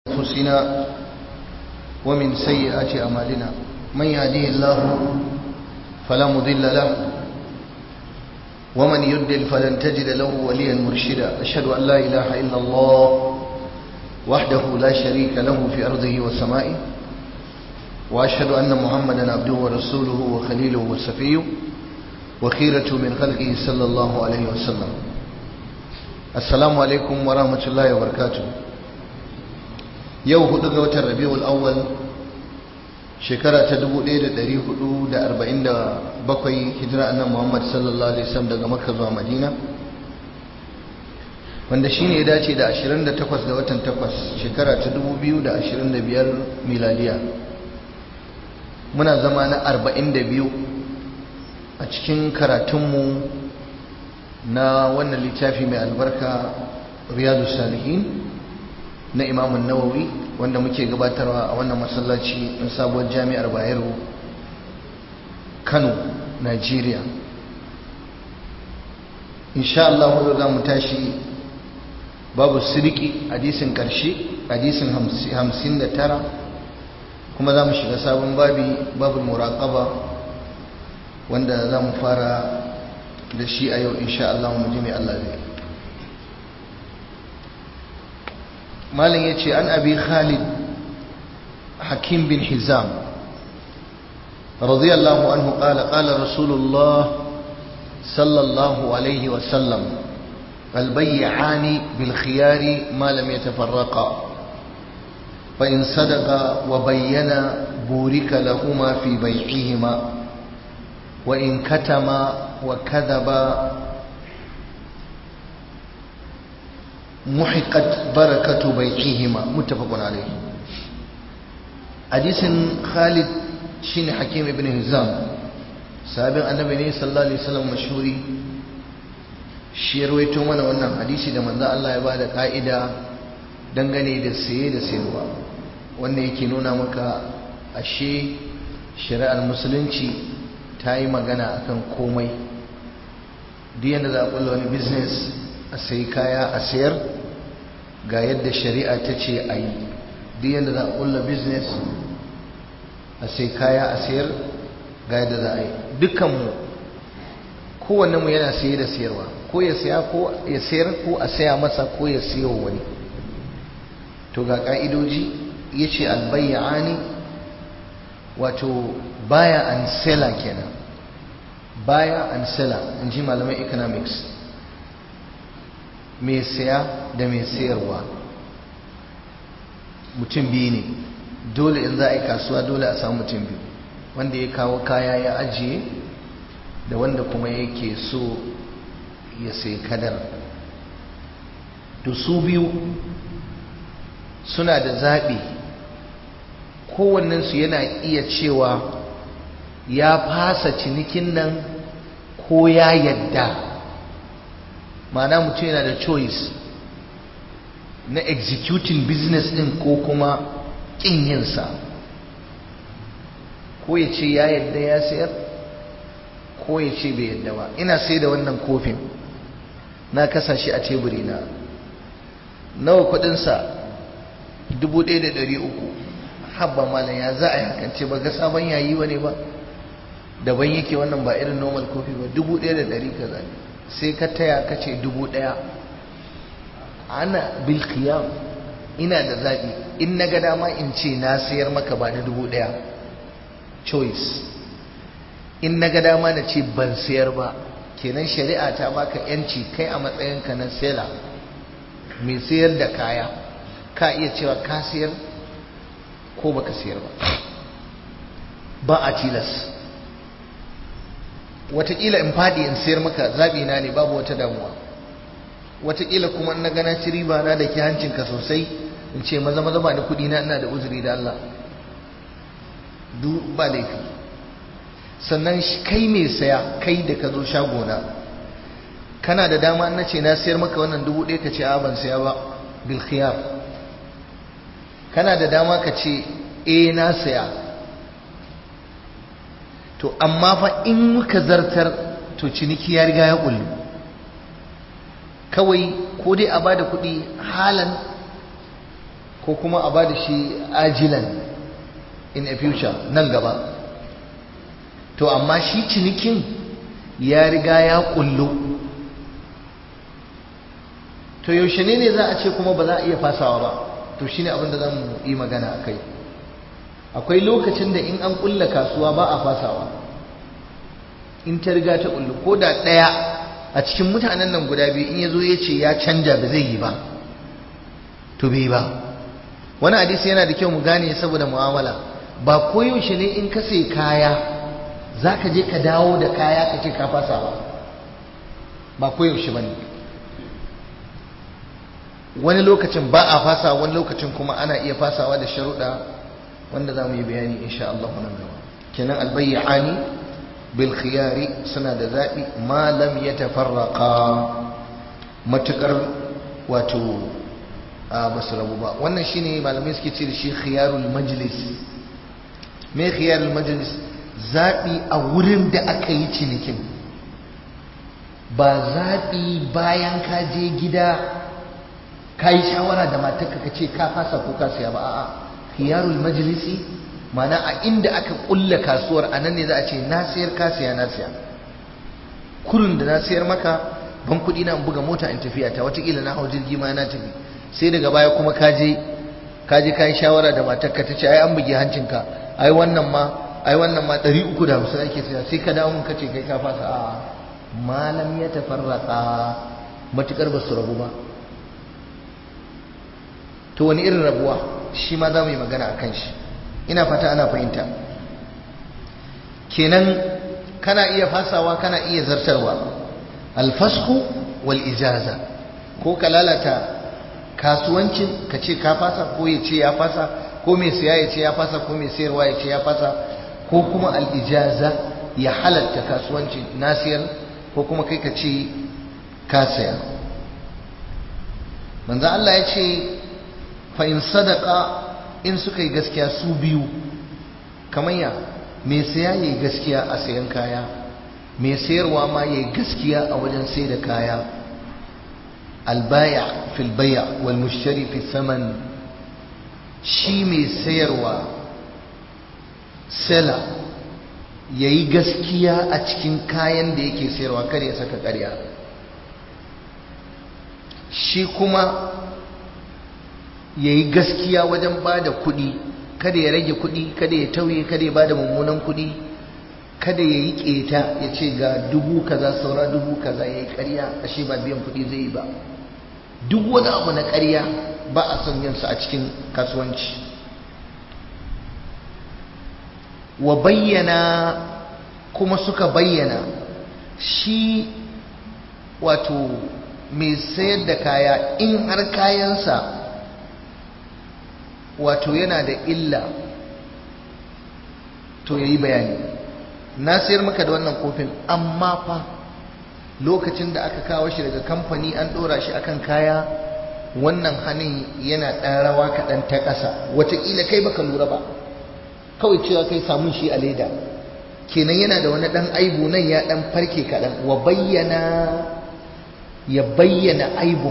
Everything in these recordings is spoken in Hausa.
أنفسنا ومن سيئات أعمالنا من يهديه الله فلا مضل له ومن يضلل فلن تجد له وليا مرشدا أشهد أن لا إله إلا الله وحده لا شريك له في أرضه وسمائه وأشهد أن محمدا عبده ورسوله وخليله وسفيه وخيرة من خلقه صلى الله عليه وسلم السلام عليكم ورحمة الله وبركاته yau hudu ga watan rabiul awwal shekara ta 1447 hijira annabi Muhammad sallallahu alaihi wasallam daga Makka zuwa Madina wanda shine ya dace da 28 ga watan 8 shekara ta 2025 miladiya muna zama na 42 a cikin karatunmu na wannan littafi mai albarka riyadu salihin na imamun nawawi wanda muke gabatarwa a wannan masallaci na sabuwar jami'ar bayero kano nigeria insha Allah wadda za mu tashi babu siriki hadisin karshe hadisin hamsin da tara kuma za mu shiga sabon babi babu muraƙaba wanda za mu fara da shi a yau insha Allah mu ji mai Allah zai مالن يتي عن أبي خالد حكيم بن حزام رضي الله عنه قال قال رسول الله صلى الله عليه وسلم البيعان بالخيار ما لم يتفرقا فإن صدقا وبينا بورك لهما في بيعهما وإن كتما وكذبا محقت بركة بيعهما متفق عليه حديث خالد شين حكيم ابن هزام سابق النبي صلى الله عليه وسلم مشهوري shi rawaito mana wannan hadisi da manzo Allah ya bada ka'ida dangane da saye da sayarwa wanda yake nuna maka ashe shari'ar musulunci ta yi magana akan komai duk yadda za a kulla wani business a sayi kaya a sayar ga yadda shari'a ta ce a yi duk yadda za a kulla business a sai kaya a sayar ga yadda za a yi dukkanmu kowannenmu yana saye da sayarwa ko ya saya ko ya sayar ko a saya masa ko ya siyo wani to ga ka'idoji ya ce albayyani wato baya and seller kenan baya and seller in ji malaman economics mai saya da mai sayarwa mutum biyu ne dole in za a yi kasuwa dole a samu mutum biyu wanda ya kawo kaya ya ajiye da wanda kuma yake so ya sai kadar to su biyu suna da zaɓi kowannensu yana iya cewa ya fasa cinikin nan ko ya yadda ma'ana mutum yana da choice na executing business din ko kuma kin yinsa ko ya ce ya yadda ya sayar ko ya ce bai yadda ba ina sai da wannan kofin na kasa shi a teburi na nawa kudinsa 1,300 habba malam ya za a yi hakance ba ga sabon yayi wane ba daban yake wannan ba irin normal kofi ba 1,100 kaza ne sai ka taya ka ce dubu ɗaya ana bilkiyam ina da zaɓi in na ga dama in ce na sayar maka ba da dubu ɗaya choice in na ga dama na ce ban sayar ba kenan shari'a ta baka yanci kai a matsayinka na sela mai sayar da kaya ka iya cewa ka sayar ko baka sayar ba ba a tilas watakila in fadi in sayar maka zaɓi na ne babu wata damuwa watakila kuma na gana ci riba na da ke hancinka sosai in ce maza maza ba ni kuɗi na ina da uzuri da Allah duk ba laifi sannan kai mai saya kai da ka zo shagona kana da dama na ce na sayar maka wannan dubu ɗaya ka ce a ban saya ba bil khiyar kana da dama ka ce eh na saya to amma fa in muka zartar to ciniki ya riga ya kullu kawai ko dai a bada kuɗi halan ko kuma a ba da shi ajilan in a future nan gaba to amma shi cinikin ya riga ya kullu to yaushe ne ne za a ce kuma ba za a iya fasawa ba to shine abin da za mu yi magana a kai akwai lokacin da in an kulla kasuwa ba a fasawa in ta riga ta kullu ko da ɗaya a cikin mutanen nan guda biyu in ya zo ya ce ya canja ba zai yi ba to bai ba wani hadisi yana da kyau mu gane saboda mu'amala ba koyaushe ne in ka sai kaya za ka je ka dawo da kaya ka ce ka fasa ba ba koyaushe ba ne wani lokacin ba a fasa wani lokacin kuma ana iya fasawa da sharuɗa wanda za mu yi bayani insha Allah nan gaba kenan albayyani bil khiyari suna da zaɓi ma lam yatafarraqa matukar wato a basu rabu ba wannan shine malamai suke ce da shi khiyarul majlis me khiyarul majlis zaɓi a wurin da aka yi cinikin ba zaɓi bayan ka je gida ka yi shawara da matarka ka ce ka fasa ko ka siya ba a'a khiyarul majlisi mana a inda aka kulla kasuwar a nan ne za a ce na sayar ka siya na siya kurin da na sayar maka ban kuɗi na buga mota in tafiya ta watakila na hau jirgi ma na tafi sai daga baya kuma ka je ka je ka yi shawara da matarka ta ce ai an buge hancinka ai wannan ma ai wannan ma ɗari uku da hamsin ake siya sai ka dawo mun ka ce kai ka fasa a'a malam ya tafarraka matukar ba su rabu ba to wani irin rabuwa shi ma za mu yi magana a kan shi ina fata ana fahimta kenan kana iya fasawa kana iya zartarwa alfasku wal ijaza ko ka lalata kasuwancin ka ce ka fasa ko ya ce ya fasa ko mai siya ya ce ya fasa ko mai sayarwa ya ce ya fasa ko kuma al ijaza ya halatta kasuwancin na siyar ko kuma kai ka ce ka saya manzo Allah ya ce fa'in sadaka in suka yi gaskiya su biyu kamar ya mai saya ya yi gaskiya a sayan kaya mai sayarwa ma ya yi gaskiya a wajen sai da kaya albaya filbaya wal mushtari fi saman shi mai sayarwa sela ya yi gaskiya a cikin kayan da yake sayarwa kar ya saka ƙarya shi kuma ya yi gaskiya wajen ba da kuɗi kada ya rage kuɗi kada ya tauye kada ya ba da mummunan kuɗi kada ya yi ƙeta ya ce ga dubu kaza saura dubu kaza ya yi ƙarya ashe ba biyan kuɗi zai yi ba duk wani abu na ƙarya ba a son yinsa a cikin kasuwanci wa bayyana kuma suka bayyana shi wato mai sayar da kaya in har kayansa wato yana da illa to ya yi bayani na sayar maka da wannan kofin amma fa lokacin da aka kawo shi daga kamfani an ɗora shi akan kaya wannan hannun yana ɗan rawa kaɗan ta ƙasa wataƙila kai baka lura ba kawai cewa kai samun shi a leda kenan yana da wani ɗan aibu nan ya ɗan farke kaɗan wa bayyana ya bayyana aibun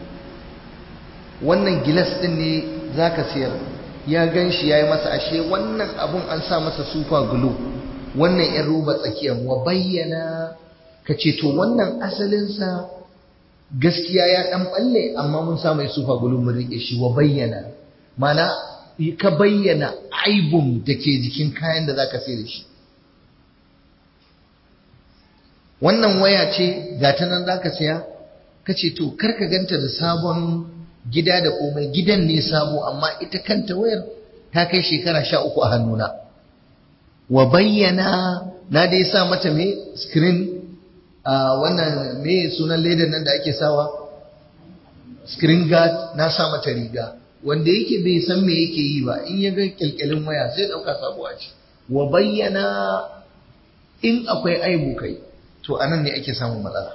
wannan gilas ɗin ne za ka siyar ya gan shi ya yi masa ashe wannan abun an sa masa sufa gulu wannan yan roba tsakiyar wa bayyana ka ce to wannan asalinsa gaskiya ya ɗan ɓalle amma mun sa mai sufa gulu mun riƙe shi wa bayyana mana ka bayyana aibun da ke jikin kayan da za ka sai da shi wannan waya ce ga ta nan za ka siya ka ce to kar ka ganta da sabon gida da komai gidan ne sabo amma ita kanta wayar ta kai shekara sha uku a hannuna wa bayyana na dai sa mata me screen a wannan me sunan ledan nan da ake sawa screen guard na sa mata riga wanda yake bai san me yake yi ba in ya ga kyalkyalin waya sai dauka sabuwa ce wa bayyana in akwai aibu kai to anan ne ake samun matsala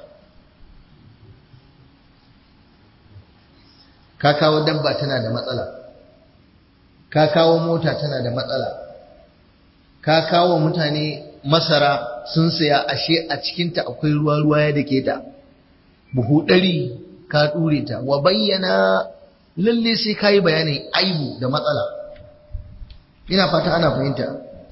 ka kawo dabba tana da matsala ka kawo mota tana da matsala ka kawo mutane masara sun saya ashe a cikinta akwai ruwa-ruwa ya dake ta buhu ɗari ka ɗure ta wa bayyana lalle sai ka yi bayanin aibu da matsala ina fata ana fahimta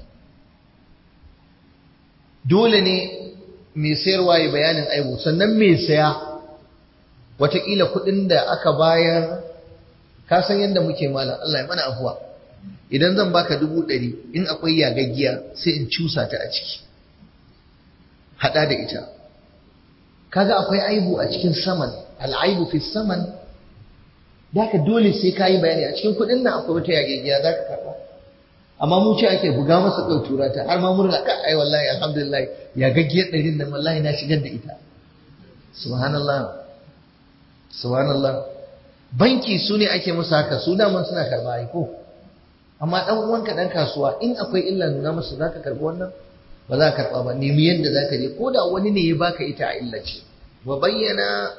dole ne mai sayarwa ya bayanin aibu sannan mai saya watakila kuɗin da aka bayar ka san yadda muke malam Allah ya mana afuwa idan zan baka dubu ɗari in akwai yagaggiya sai in cusa ta a ciki haɗa da ita kaga akwai aibu a cikin saman al'aibu fi saman ka dole sai ka yi bayani a cikin kuɗin nan akwai wata yagaggiya za ka karɓa amma mu ce ake buga masa kai tura ta har ma murna ka ai wallahi alhamdulillah yagaggiyar ɗarin nan wallahi na shigar da ita subhanallah subhanallah banki su ne ake musu haka su daman suna karɓa ai ko amma dan uwanka dan kasuwa in akwai illa nuna masa zaka karbi wannan ba za ka karba ba nemi yanda zaka je ko da wani ne ya baka ita a illace wa bayyana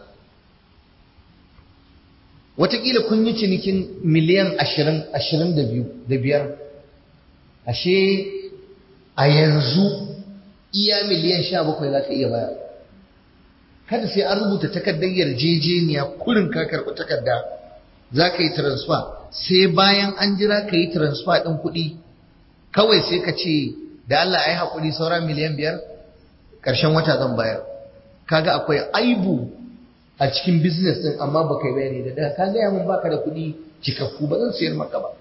watakila kun yi cinikin miliyan ashirin ashirin da biyu da biyar ashe a yanzu iya miliyan sha bakwai za ka iya baya kada sai an rubuta takardar yarjejeniya kurin ka karɓi takarda za ka yi transfer sai bayan an jira ka yi transfer ɗin kuɗi kawai sai ka ce da Allah ya yi haƙuri saura miliyan biyar ƙarshen wata zan bayar kaga akwai aibu a cikin business ɗin amma ba kai bayani da daga ka gaya min baka da kuɗi cikakku ba zan sayar maka ba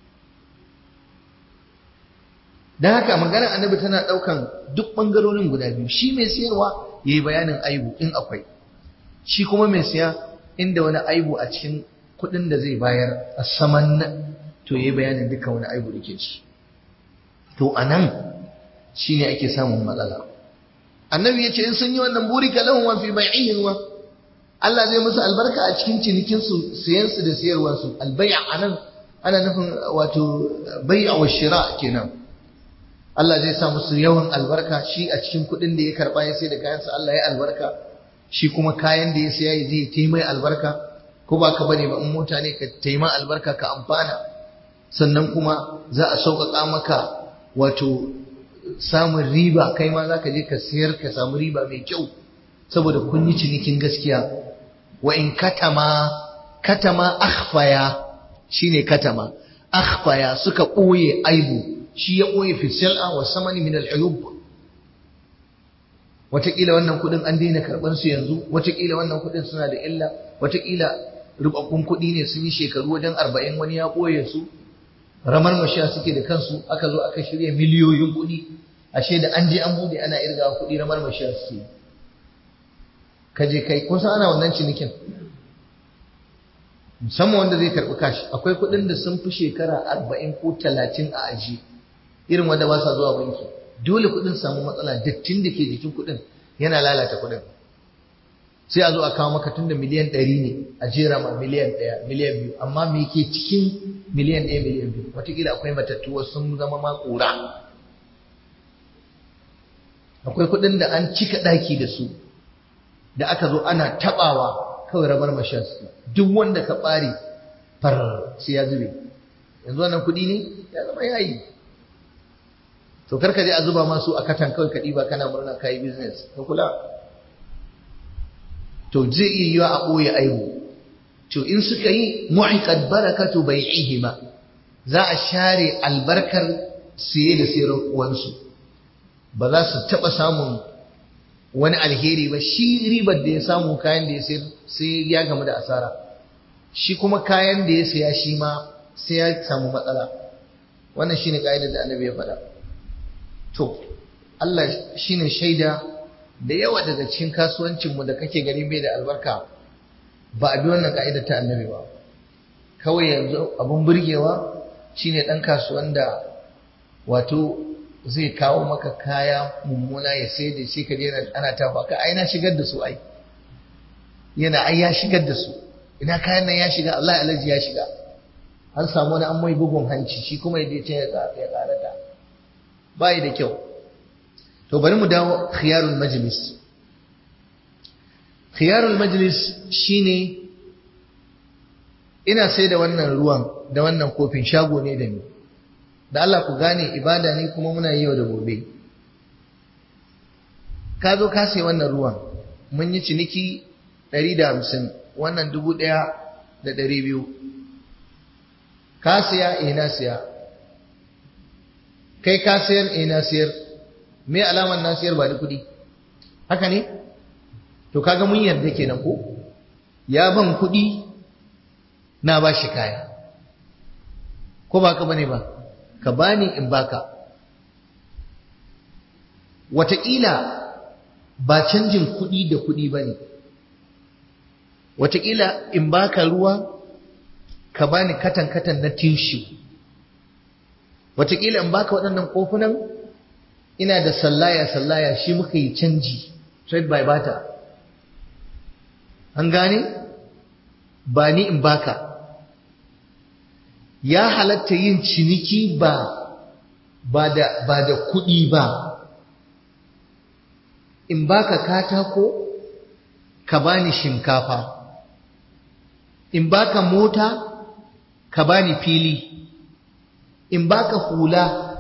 don haka maganar annabi tana ɗaukan duk ɓangarorin guda biyu shi mai sayarwa ya yi bayanin aibu in akwai shi kuma mai siya inda wani aibu a cikin kuɗin da zai bayar a saman nan to ya yi bayanin duka wani aibu da ke ci to a nan shi ne ake samun matsala annabi ya ce in sun yi wannan burika lahum wa fi bai'ihim wa Allah zai musu albarka a cikin cinikinsu siyansu da siyarwarsu albai'a anan ana nufin wato bai'a wa shira kenan Allah zai sa musu yawan albarka shi a cikin kuɗin da ya karɓa ya sai da kayansa Allah ya albarka shi kuma kayan da ya saya ya zai taimai albarka ko ba ka bane ba in mota ne ka taima albarka ka amfana sannan kuma za a sauƙaƙa maka wato samun riba kai ma za ka je ka sayar ka samu riba mai kyau saboda kun yi cinikin gaskiya wa in katama katama akhfaya shine katama akhfaya suka ɓoye aibu shi ya ɓoye fi sil'a wa samani min al-uyub wataƙila wannan kuɗin an daina karɓar su yanzu wataƙila wannan kuɗin suna da illa wataƙila rubabbun kuɗi ne sun yi shekaru wajen arba'in wani ya ɓoye su ramar mashiya suke da kansu aka zo aka shirya miliyoyin kuɗi ashe da an je an bude ana irga kuɗi ramar mashiya suke ka je kai kun san ana wannan cinikin musamman wanda zai karɓi kashi akwai kuɗin da sun fi shekara arba'in ko talatin a aji irin wanda ba sa zuwa banki dole kuɗin samu matsala dattin da ke jikin kuɗin yana lalata kuɗin sai a zo a kawo maka tun da miliyan ɗari ne a jera ma miliyan ɗaya miliyan biyu amma me ke cikin miliyan ɗaya miliyan biyu wataƙila akwai matattu sun zama ma ƙura akwai kuɗin da an cika ɗaki da su da aka zo ana taɓawa kawai rabar mashas duk wanda ka ɓare far sai ya zube yanzu wannan kuɗi ne ya zama yayi to karka je a zuba masu a katan kawai ka ɗiba kana murna kayi business ka kula to zai iya yiwa a ɓoye aibu to in suka yi muhiqat barakatu bai'ihima za a share albarkar siye da sayarwansu ba za su taɓa samun wani alheri ba shi ribar da ya samu kayan da ya sayar sai ya gamu da asara shi kuma kayan da ya saya shi ma sai ya samu matsala wannan shine ka'idar da annabi ya faɗa to Allah shine shaida da yawa daga cikin kasuwancinmu da kake gani bai da albarka ba a bi wannan ka'idar ta annabi ba kawai yanzu abun burgewa shine ɗan kasuwan da wato zai kawo maka kaya mummuna ya sai da shi ka je ana tafa ka ai na shigar da su ai yana ai ya shigar da su ina kayan nan ya shiga Allah alaji ya shiga an samu wani an mai bugun hanci shi kuma ya je can ya karata bai da kyau to bari mu dawo khiyarul majlis khiyarul majlis shine ina sai da wannan ruwan da wannan kofin shago ne da ni da Allah ku gane ibada ne kuma muna yi yau da gobe ka zo ka sai wannan ruwan mun yi ciniki 150 wannan 1200 ka siya eh na siya kai ka sayar eh na sayar me alaman na sayar ba da kuɗi haka ne to kaga mun yarda kenan ko ya ban kuɗi na ba shi kaya ko ba ka bane ba ka bani in baka wataƙila ba canjin kuɗi da kuɗi ba ne wataƙila in baka ruwa ka bani katan-katan na tishi wataƙila in baka waɗannan kofunan ina da sallaya-sallaya shi muka yi canji trade by barter an gane ba ni in baka ya halatta yin ciniki ba ba da ba da kuɗi ba in baka katako ka bani shinkafa in baka mota ka bani fili in baka hula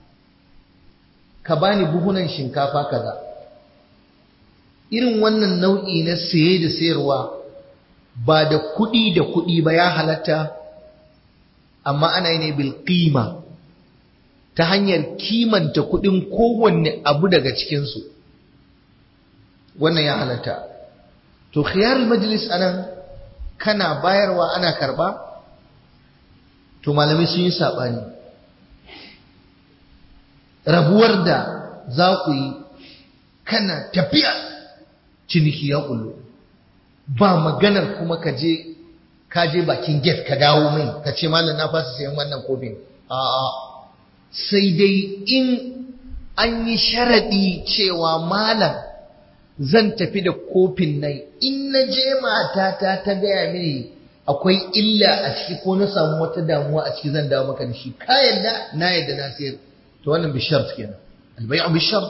ka bani buhunan shinkafa kaza irin wannan nau'i na saye da sayarwa ba da kuɗi da kuɗi ba ya halatta amma ana yi ne bil qima ta hanyar kimanta kuɗin kowanne abu daga cikinsu wannan ya halatta to khiyarul majlis anan kana bayarwa ana karba to malamai sun yi saɓani rabuwar da za ku yi kana tafiya ciniki ya kullu ba maganar kuma ka je ka je bakin gate ka dawo mai ka ce malam na fasa sayan wannan kofin a'a sai dai in an yi sharadi cewa malam zan tafi da kofin nan in na je matata ta gaya mini akwai illa a ciki ko na samu wata damuwa a ciki zan dawo maka da shi ka yadda na yadda na sayar to wannan bi shart kenan albay'u bi shart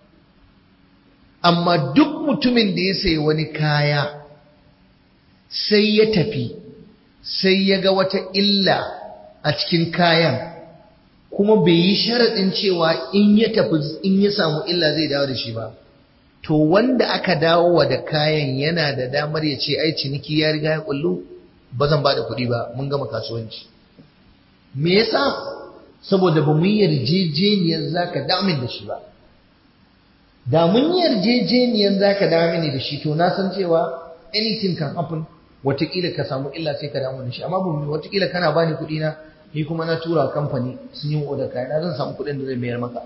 amma duk mutumin da ya sayi wani kaya sai ya tafi sai ya ga wata illa a cikin kayan kuma bai yi sharaɗin cewa in ya tafi in ya samu illa zai dawo da shi ba to wanda aka dawo wa da kayan yana da damar ya ce ai ciniki ya riga ya kullu ba zan ba da kuɗi ba mun gama kasuwanci me yasa saboda ba mu yi yarjejeniyar za ka damin da shi ba da mun yi yarjejeniyar za ka damin da shi to na san cewa anything can happen watakila ka samu illa sai ka damu da shi amma ba watakila kana bani kuɗi na ni kuma na tura kamfani sun yi oda kaya na zan samu kuɗin da zai mayar maka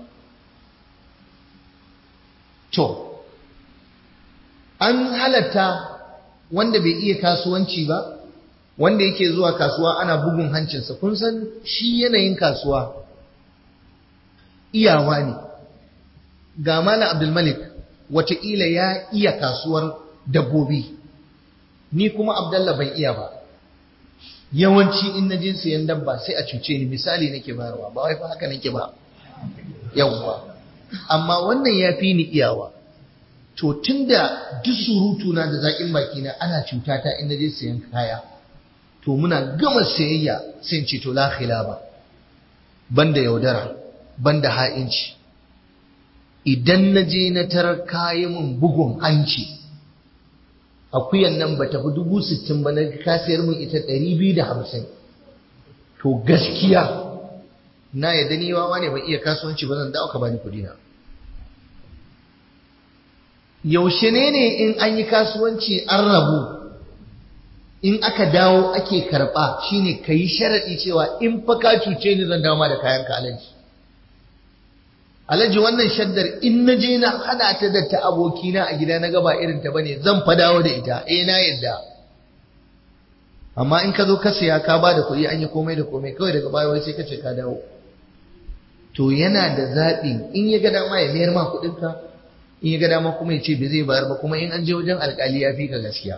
to an halatta wanda bai iya kasuwanci ba wanda yake zuwa kasuwa ana bugun hancinsa kun san shi yanayin kasuwa iyawa ne ga Malam Abdulmalik wataƙila ya iya kasuwar dabbobi ni kuma Abdallah ban iya ba yawanci in na je sayan dabba sai a cuce ni misali nake bayarwa ba wai fa haka nake ba yawwa amma wannan ya fi ni iyawa to tunda duk surutu na da zaƙin baki na ana cuta ta in na je sayan kaya to muna gama sayayya sai ce to la khilaba banda yaudara banda ha'inci idan na je na tarar kayan mun bugun hanci akuyan nan ba tafi dubu sittin ba na kasiyar mun ita ɗari biyu da hamsin to gaskiya na yadda ni wawa ne ban iya kasuwanci ba zan dawo ka bani kuɗi na yaushe ne ne in an yi kasuwanci an rabu in aka dawo ake karɓa shine ka yi sharaɗi cewa in fa ka cuce ni zan dawo ma da kayan ka alaji alaji wannan shaddar in na je na hada ta da ta abokina a gida na gaba irin ta bane zan fa dawo da ita eh na yadda amma in ka zo ka siya ka ba da kuɗi an yi komai da komai kawai daga baya wai sai ka ce ka dawo to yana da zaɓi in ya ga dama ya mayar ma kuɗinka in ya ga dama kuma ya ce bai zai bayar ba kuma in an je wajen alƙali ya fi ka gaskiya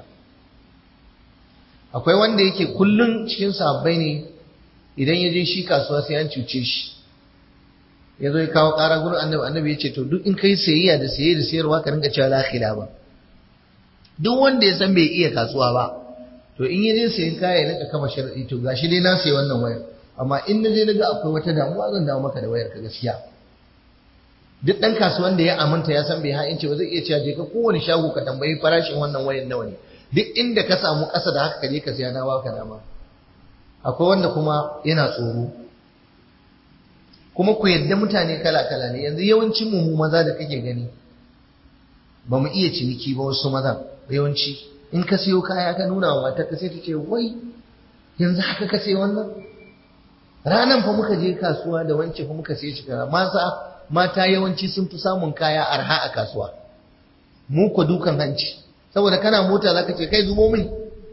akwai wanda yake kullum cikin sabbai ne idan ya je shi kasuwa sai an cuce shi ya zo ya kawo ƙara gurin annabi annabi ya ce to duk in kai sayayya da saye da sayarwa ka rinka cewa la ba duk wanda ya san bai iya kasuwa ba to in ya je sayan kaya ya rinka kama sharadi to gashi dai na sayi wannan wayar amma in na je na ga akwai wata damuwa zan dawo maka da wayar ka gaskiya duk ɗan kasuwan da ya aminta ya san bai ha'inci ba zai iya cewa je ka kowane shago ka tambayi farashin wannan wayar nawa ne duk inda ka samu ƙasa da haka ka je ka siya na baka dama akwai wanda kuma yana tsoro kuma ku yadda mutane kala-kala ne yanzu yawancin mu maza da kake gani ba mu iya ciniki ba wasu maza yawanci in ka siyo kaya ka nuna wa matar ka sai ta ce wai yanzu haka ka sai wannan ranan fa muka je kasuwa da wance fa muka sai shi kaza mata mata yawanci sun fi samun kaya arha a kasuwa mu ko dukan hanci saboda kana mota zaka ce kai zubo min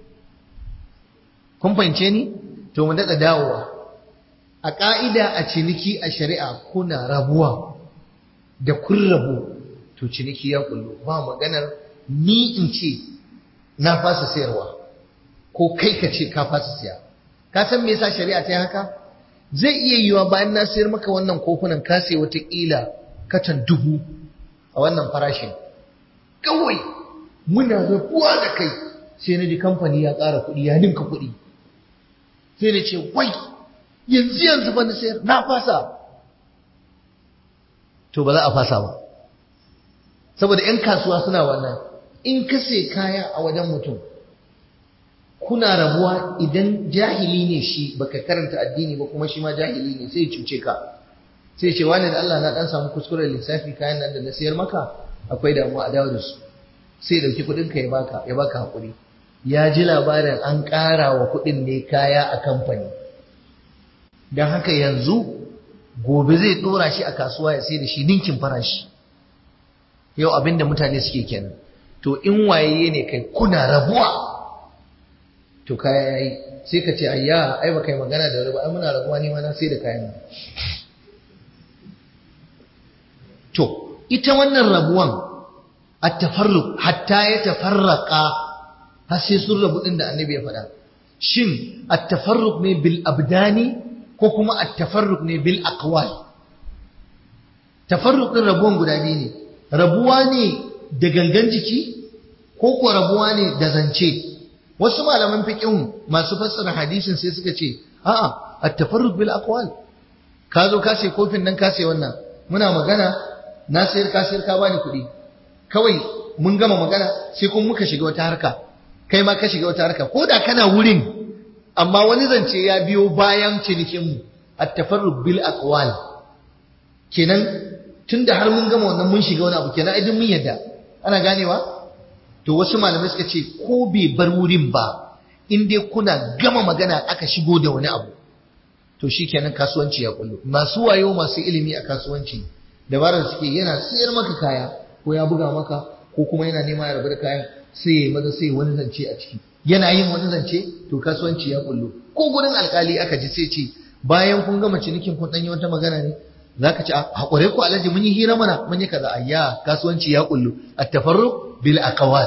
kun fahimce ni to mu daɗa dawowa a ƙa'ida a ciniki a shari'a kuna rabuwa da kun rabu to ciniki ya kullu ba maganar ni in ce na fasa sayarwa ko kai ka ce ka fasa siya ka san me yasa shari'a ta yi haka zai iya yiwa bayan na sayar maka wannan kofunan ka sai wataƙila katan dubu a wannan farashin kawai muna rabuwa da kai sai na ji kamfani ya ƙara kuɗi ya ninka kuɗi sai na ce wai yanzu yanzu ba na sayar na fasa to ba za a fasa ba saboda 'yan kasuwa suna wannan in ka sai kaya a wajen mutum kuna rabuwa idan jahili ne shi baka karanta addini ba kuma shi ma jahili ne sai cuce ka sai ce wani da Allah na dan samu kuskuren lissafi kayan nan da na sayar maka akwai damuwa a dawo da su sai dauki kuɗin ka ya baka ya baka hakuri ya ji labarin an ƙara wa kuɗin ne kaya a kamfani don haka yanzu gobe zai ɗora shi a kasuwa ya sai da shi ninkin farashi yau abin da mutane suke kenan to in waye ne kai kuna rabuwa to kaya yayi sai ka ce ayya ai ba kai magana da wani ba ai muna rabuwa ne ma na sai da kayan to ita wannan rabuwan at-tafarruq hatta ya tafarraqa har sai sun rabu din da annabi ya faɗa shin at-tafarruq ne bil abdani ko kuma at-tafarruq ne bil aqwal tafarruq din rabuwan guda biyu ne rabuwa ne da gangan jiki ko ko rabuwa ne da zance wasu malaman fiqhin masu fassara hadisin sai suka ce a'a at-tafarruq bil aqwal ka zo ka sai kofin nan ka sai wannan muna magana na sayar ka sayar ka bani kuɗi kawai mun gama magana sai kuma muka shiga wata harka kai ma ka shiga wata harka ko da kana wurin amma wani zance ya biyo bayan cinikin mu at-tafarruq bil aqwal kenan tunda har mun gama wannan mun shiga wani abu kenan idan mun yadda ana ganewa to wasu malamai suka ce ko bai bar wurin ba in dai kuna gama magana aka shigo da wani abu to shikenan kasuwanci ya kullu masu wayo masu ilimi a kasuwanci dabarar suke yana sayar maka kaya ko ya buga maka ko kuma yana nema ya rabu da kayan sai ya maza sai wani zance a ciki yana yin wani zance to kasuwanci ya kullu ko gurin alkali aka ji sai ce bayan kun gama cinikin kun danyi wata magana ne zaka ci hakure ku alhaji mun yi hira mana mun yi kaza ayya kasuwanci ya kullu at-tafarruq bil aqwal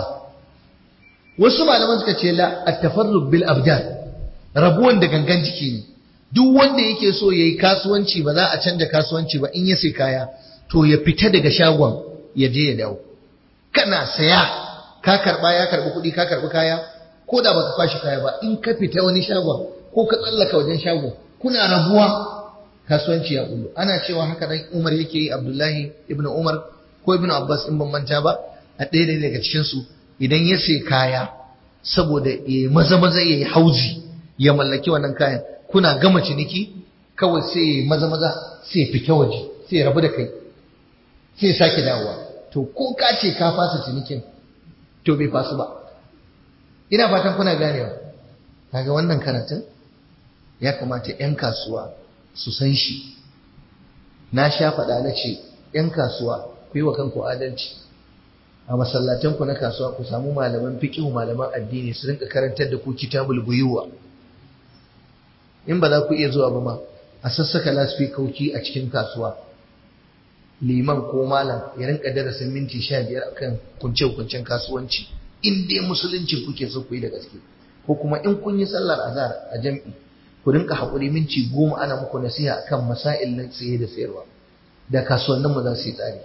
wasu malaman suka ce la at-tafarruq bil abdan rabuwan da gangan jiki ne duk wanda yake so yayi kasuwanci ba za a canja kasuwanci ba in ya sai kaya to ya fita daga shagon ya je ya dawo kana saya ka karba ya karbi kuɗi ka karbi kaya ko da baka kwashi kaya ba in ka fita wani shagon ko ka tsallaka wajen shagon kuna rabuwa kasuwanci ya kullu ana cewa haka dan Umar yake yi Abdullahi ibn Umar ko ibn Abbas in ban manta ba a ɗaya daga cikin su idan ya sai kaya saboda ya maza maza ya yi hauzi ya mallaki wannan kayan kuna gama ciniki kawai sai maza maza sai fita waje sai rabu da kai sai sake dawowa to ko ka ce ka fasa cinikin to bai fasu ba ina fatan kuna ganewa kaga wannan karatun ya kamata 'yan kasuwa su san shi na sha faɗa na ce 'yan kasuwa ku yi wa kanku adalci a masallatanku na kasuwa ku samu malaman fiƙihu malaman addini su rinka karantar da ku kitabul buyuwa in ba za ku iya zuwa ba ma a sassaka lasfikauki a cikin kasuwa liman ko malam ya rinka darasin minti sha biyar akan kunce-kuncen kasuwanci in dai musulunci kuke so ku yi da gaske ko kuma in kun yi sallar azhar a jam'i ku rinka haƙuri minti goma ana muku nasiha akan masail na saye da sayarwa da kasuwannin mu za su yi tsari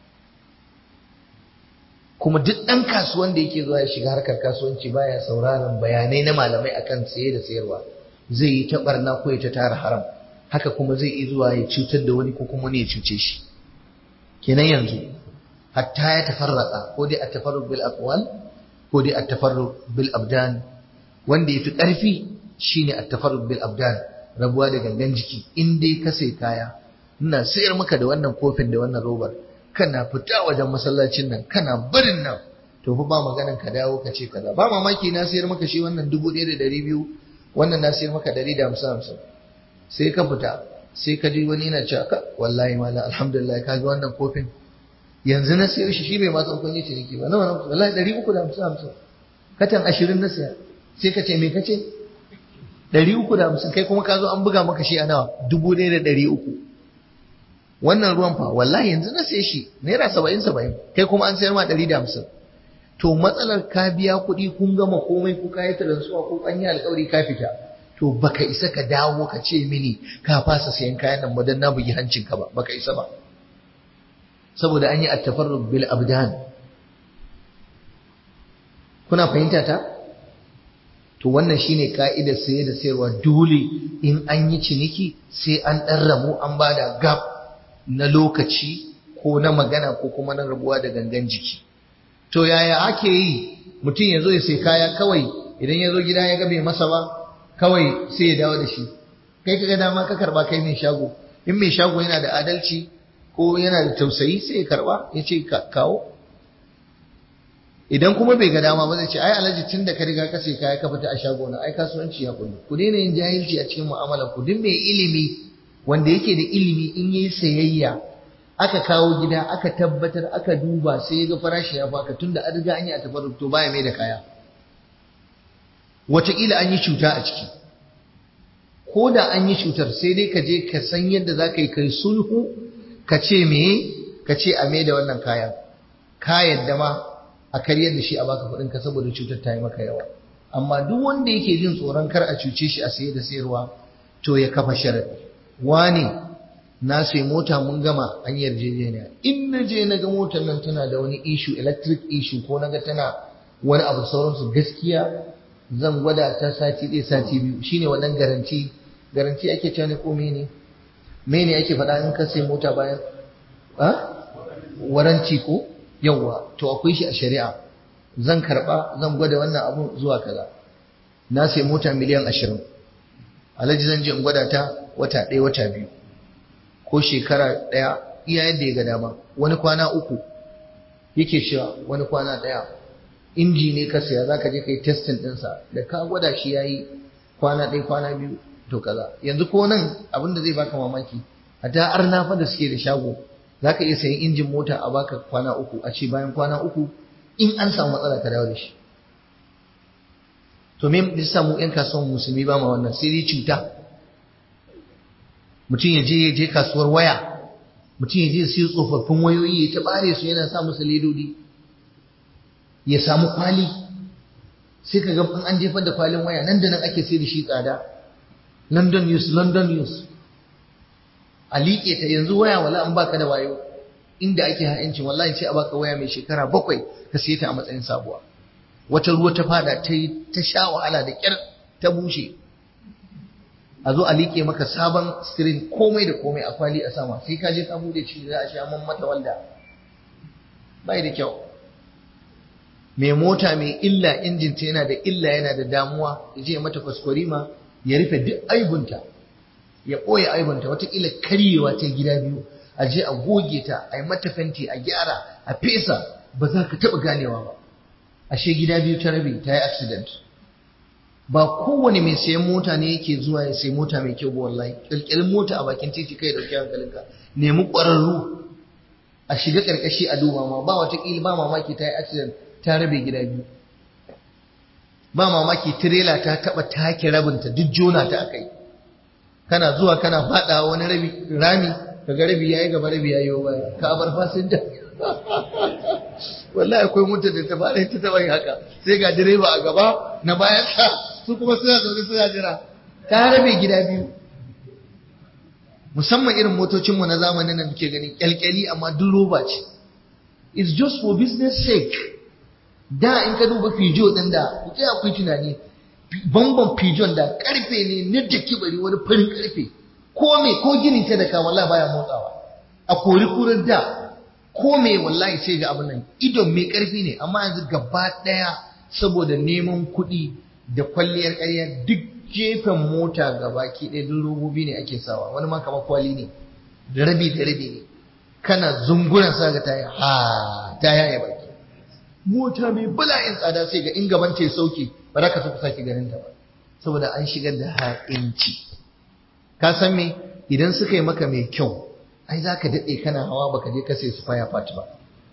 kuma duk ɗan kasuwan da yake zuwa ya shiga harkar kasuwanci baya sauraron bayanai na malamai akan saye da sayarwa zai yi ta barna ko ya ta tara haram haka kuma zai iya zuwa ya cutar da wani ko kuma wani ya cuce shi kenan yanzu hatta ya tafarraka ko dai at-tafarruq bil aqwal ko dai at-tafarruq bil abdan wanda yafi ƙarfi shine at-tafarrud bil abdan rabuwa da gangan jiki in dai ka sai kaya ina sayar maka da wannan kofin da wannan robar kana fita wajen masallacin nan kana barin nan to fa ba maganan ka dawo ka ce kaza ba mamaki na sayar maka shi wannan dubu ɗaya da ɗari biyu wannan na sayar maka ɗari da hamsin hamsin sai ka fita sai ka ji wani yana cewa ka wallahi malam alhamdulillah ka ga wannan kofin yanzu na sayar shi shi bai ma san kun yi ciniki ba nawa wallahi ɗari uku da hamsin hamsin katan ashirin na saya sai ka ce me ka ce ɗari uku da hamsin kai kuma ka zo an buga maka shi a nawa dubu ɗaya da ɗari uku wannan ruwan fa wallahi yanzu na sai shi naira saba'in saba'in kai kuma an sayar ma ɗari da hamsin to matsalar ka biya kuɗi kun gama komai ko ka yi taransuwa ko an yi alƙawari ka fita to baka isa ka dawo ka ce mini ka fasa sayan kayan nan madan na bugi hancinka ba baka isa ba saboda an yi attafarrub bil abdan kuna fahimta ta to wannan shine ka'idar saye da sayarwa dole in an yi ciniki sai an ɗan ramu an bada gab na lokaci ko na magana ko kuma na rabuwa da gangan jiki to yaya ake yi mutum ya zo ya sai kaya kawai idan ya zo gida ya ga bai masa ba kawai sai ya dawo da shi kai kaga dama ka karba kai mai shago in mai shago yana da adalci ko yana da tausayi sai ya karba ya ce kawo idan kuma bai ga dama ba zai ce ai alhaji tun da ka riga ka sai kaya ka fita a shago na ai kasuwanci ya kullu ku daina yin jahilci a cikin mu'amalar ku duk mai ilimi wanda yake da ilimi in yi sayayya aka kawo gida aka tabbatar aka duba sai ya ga farashi ya baka tunda an riga an yi a tafarruk to baya mai da kaya wataƙila an yi cuta a ciki ko da an yi cutar sai dai ka je ka san yadda za ka yi kai sulhu ka ce me ka ce a mai da wannan kayan ka yadda ma a karyar da shi a baka kuɗin ka saboda cutar ta yi maka yawa amma duk wanda yake jin tsoron kar a cuce shi a saye da sayarwa to ya kafa sharadi wane na sai mota mun gama an yarjejeniya in na je na ga motar nan tana da wani issue electric issue ko na ga tana wani abu sauransu gaskiya zan gwada ta sati ɗaya sati biyu shine wannan garanti garanti ake cewa ne ko mene mene ake faɗa in ka sai mota bayan a waranci ko yawwa to akwai shi a shari'a zan karɓa zan gwada wannan abu zuwa kaza na sai mota miliyan ashirin alhaji zan je in gwada ta wata ɗaya wata biyu ko shekara ɗaya iya yadda ya ga dama wani kwana uku yake cewa wani kwana ɗaya inji ne ka saya zaka je kai testing ɗinsa da ka gwada shi yayi kwana ɗaya kwana biyu to kaza yanzu ko nan abin da zai baka mamaki a ta arna fa da suke da shago zaka iya sayan injin mota a baka kwana uku a ce bayan kwana uku in an samu matsala ka dawo da shi to me yasa mu ƴan kasuwan musulmi ba ma wannan sai dai cuta mutum ya je ya je kasuwar waya mutum ya je siyo tsofaffin wayoyi ya ta bare su yana sa musu ledodi ya samu kwali sai ka ga in an jefar da kwalin waya nan da nan ake sai da shi tsada london news london news a liƙe ta yanzu waya wala an baka da wayo inda ake ha'inci wallahi sai a baka waya mai shekara bakwai ka siye ta a matsayin sabuwa wata ruwa ta fada ta yi ta sha wahala da kyar ta bushe a zo a liƙe maka sabon screen komai da komai a kwali a sama sai ka je ka bude shi za a sha man mata walda bai da kyau mai mota mai illa injin ta yana da illa yana da damuwa ya je mata kwaskwarima ya rufe duk aibunta ya ɓoye aibunta watakila karyewa ta gida biyu a je a goge ta a yi mata fenti a gyara a fesa ba za ka taɓa ganewa ba ashe gida biyu ta rabe ta yi accident ba kowane mai sayan mota ne yake zuwa ya sayi mota mai kyau ba wallahi kirkirin mota a bakin titi kai dauki hankalinka nemi ƙwararru a shiga ƙarƙashi a duba ma ba watakila ba mamaki ta yi accident ta rabe gida biyu ba mamaki tirela ta taɓa take rabinta duk jona ta akai kana zuwa kana faɗa wani rabi rami kaga rabi yayi gaba rabi yayi baya ka bar fasinja wallahi akwai mutum da ta fara ta taɓa yin haka sai ga direba a gaba na bayan sa su kuma suna zaune suna jira ta rabe gida biyu musamman irin motocinmu na zamanin nan muke ganin kyalkyali amma duk roba ce it's just for business sake da in ka duba fijo din da ku tsaya ku tunani bamban fijon da karfe ne na da kibari wani farin karfe ko me ko ginin ta da ka wallahi baya motsawa a kori kurar da ko me wallahi sai ga abin nan idon mai karfi ne amma yanzu gaba daya saboda neman kuɗi da kwalliyar ƙarya duk gefen mota gabaki ɗaya duk robobi ne ake sawa wani ma kamar kwali ne da rabi da rabi ne kana zunguran sa ga taya ha ta yaya baki mota mai bala'in tsada sai ga in gaban ta sauke ba za ka so ku sake ganin ta ba saboda an shigar da ha'inci ka san me idan suka yi maka mai kyau ai za ka daɗe kana hawa baka je ka sai su faya fat ba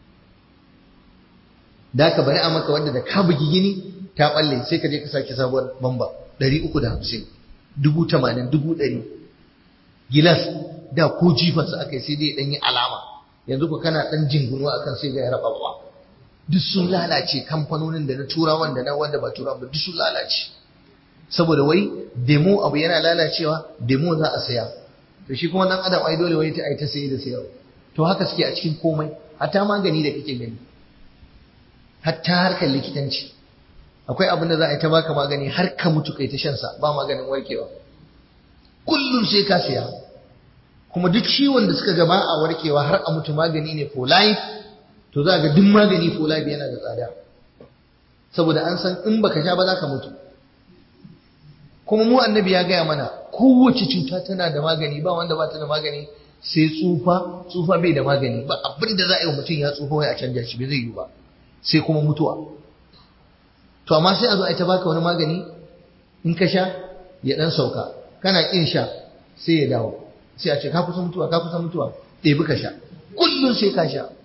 da ka bari a maka wanda da ka bugi gini ta balle sai ka je ka sake sabuwar bamba ɗari uku da hamsin dubu tamanin dubu ɗari gilas da ko jifansa aka yi sai dai ɗan yi alama yanzu ku kana ɗan jingunuwa akan sai ga ya raba duk sun lalace kamfanonin da na turawan da na wanda ba turawan ba duk sun lalace saboda wai demo abu yana lalacewa demo za a saya to shi kuma dan adam ai dole wai ta ai ta saye da sayarwa to haka suke a cikin komai hatta magani da kake gani hatta harkar likitanci akwai abin da za a yi ta baka magani har ka mutu kai ta shan sa ba maganin warkewa kullum sai ka saya kuma duk ciwon da suka gaba a warkewa har a mutu magani ne for life to za ga duk magani for life yana da tsada saboda an san in baka sha ba za ka mutu kuma mu annabi ya gaya mana kowace cuta tana da magani ba wanda ba ta da magani sai tsufa tsufa bai da magani ba abin da za a yi wa mutum ya tsufa wai a canja shi bai zai yi ba sai kuma mutuwa to amma sai a zo a ta baka wani magani in ka sha ya dan sauka kana kin sha sai ya dawo sai a ce ka kusa mutuwa ka kusa mutuwa ɗebi ka sha kullum sai ka sha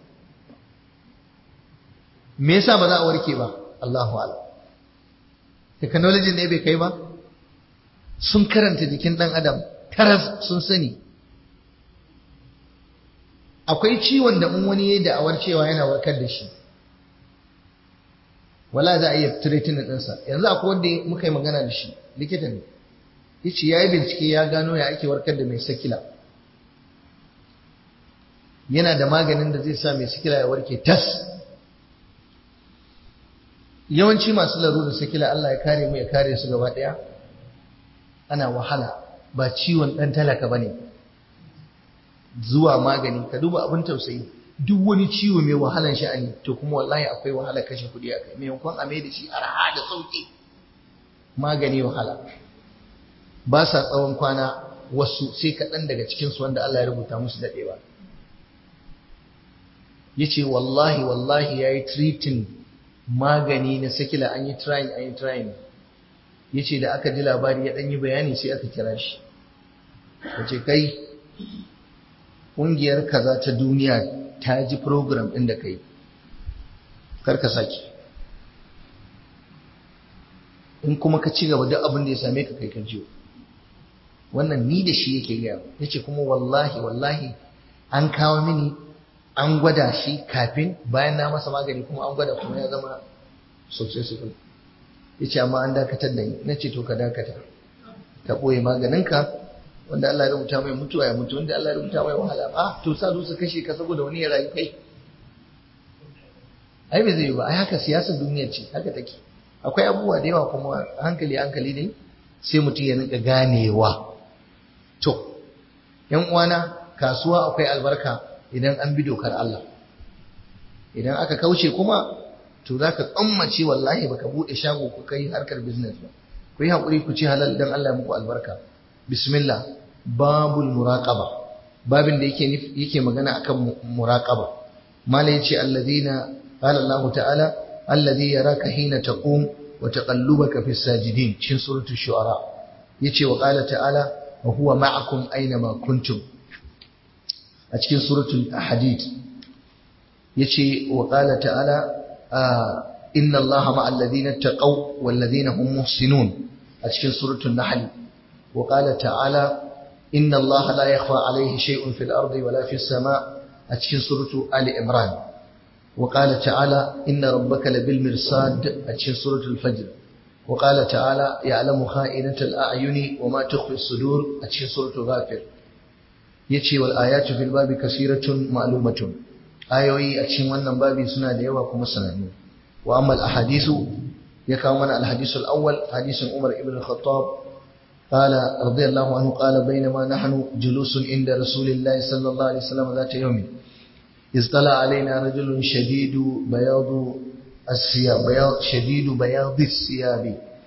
me yasa ba za a warke ba Allahu a'lam technology ne bai kai ba sun karanta jikin ɗan adam taras sun sani akwai ciwon da in wani ya da'awar cewa yana warkar da shi wala za a iya treatment ɗinsa yanzu akwai wanda muka yi magana da shi likita ne ya ce ya yi bincike ya gano ya ake warkar da mai sakila yana da maganin da zai sa mai sakila ya warke tas yawanci masu larurar sakila Allah ya kare mu ya kare su gaba ɗaya ana wahala ba ciwon ɗan talaka ba ne zuwa magani ka duba abin tausayi duk wani ciwo mai wahalan sha'ani to kuma wallahi akwai wahala kashe kuɗi a kai maimakon a mai da shi arha da sauƙi magani wahala ba sa tsawon kwana wasu sai kaɗan daga cikinsu wanda Allah ya rubuta musu daɗewa ya ce wallahi wallahi ya yi treating magani na sakila an yi trying an yi trying ya ce da aka ji labari ya ɗanyi bayani sai aka kira shi ya ce kai ƙungiyar kaza ta duniya ta ji program ɗin da kai karka sake in kuma ka ci gaba duk abin da ya same ka kai ka jiyo wannan ni da shi yake gaya ya ce kuma wallahi wallahi an kawo mini an gwada shi kafin bayan na masa magani kuma an gwada kuma ya zama successful ya ce amma an dakatar da ni na ce to ka dakata ka ɓoye maganinka wanda Allah ya rubuta mai mutuwa ya mutu wanda Allah ya rubuta mai wahala ah to sa su kashe ka saboda wani ya rayu kai ai bai zai ba ai haka siyasar duniya ce haka take akwai abubuwa da yawa kuma hankali hankali ne sai mutum ya rinka ganewa to yan uwana kasuwa akwai albarka idan an bi dokar Allah idan aka kauce kuma to za ka tsammace wallahi baka bude shago ku kai harkar business ba ku yi haƙuri ku ci halal dan Allah muku albarka bismillah babul muraqaba babin da yake yake magana akan muraqaba mala yace alladhina qala Allah ta'ala alladhi yaraka hina taqum wa taqallubaka fis sajidin cikin suratul shu'ara yace wa qala ta'ala wa huwa ma'akum aina ma kuntum a cikin suratul hadid yace wa qala ta'ala inna allaha ma'al ladina taqaw wal ladina hum muhsinun a cikin suratul nahl wa qala ta'ala inna allaha la yakhfa alayhi shay'un fil ardi wala fis sama' a cikin suratul ali imran wa qala ta'ala inna rabbaka labil mirsad a cikin suratul fajr wa qala ta'ala ya'lamu kha'inatal a'yuni wa ma tukhfi as-sudur a cikin suratul ghafir yace wal ayatu fil babi kasiratun ma'lumatun ayoyi a cikin wannan babi suna da yawa kuma sanannu wa amma al ahadisu ya kawo mana al hadisul awwal hadisin Umar ibn al-Khattab قال رضي الله عنه قال بينما نحن جلوس عند رسول الله صلى الله عليه وسلم ذات يوم اطلع علينا رجل شديد بياض الثياب بياض شديد بياض الثياب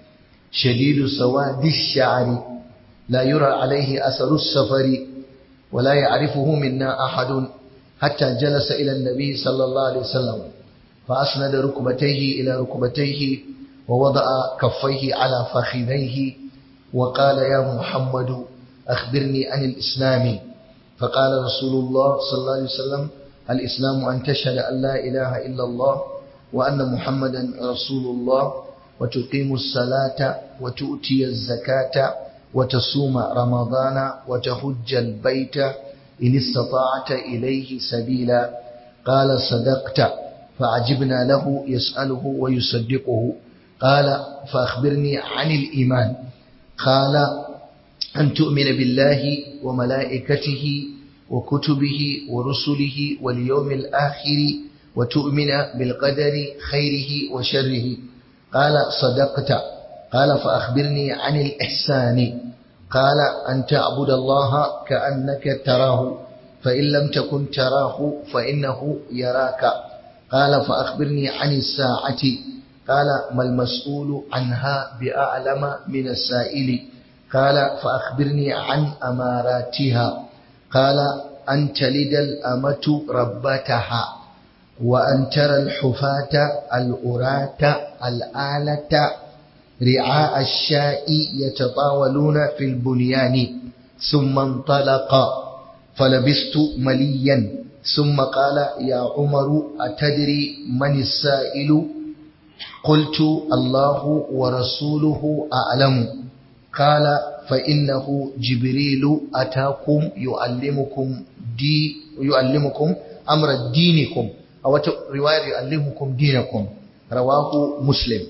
شديد سواد الشعر لا يرى عليه أثر السفر ولا يعرفه منا أحد حتى جلس إلى النبي صلى الله عليه وسلم فأسند ركبتيه إلى ركبتيه ووضع كفيه على فخذيه وقال يا محمد أخبرني عن الإسلام فقال رسول الله صلى الله عليه وسلم الإسلام أن تشهد أن لا إله إلا الله وأن محمدا رسول الله وتقيم الصلاة وتؤتي الزكاة وتصوم رمضان وتحج البيت إن استطعت إليه سبيلا قال صدقت فعجبنا له يسأله ويصدقه قال فأخبرني عن الإيمان قال أن تؤمن بالله وملائكته وكتبه ورسله واليوم الآخر وتؤمن بالقدر خيره وشره قال صدقت قال فأخبرني عن الإحسان قال أن تعبد الله كأنك تراه فإن لم تكن تراه فإنه يراك قال فأخبرني عن الساعة قال ما المسؤول عنها بأعلم من السائل قال فأخبرني عن أماراتها قال أن تلد الأمة ربتها وأن ترى الحفاة الأراة الآلة رعاء الشاء يتطاولون في البنيان ثم انطلق فلبست مليا ثم قال يا عمر أتدري من السائل قلت الله ورسوله أعلم قال فإنه جبريل أتاكم يعلمكم دي يعلمكم أمر دينكم أو رواية يعلمكم دينكم رواه مسلم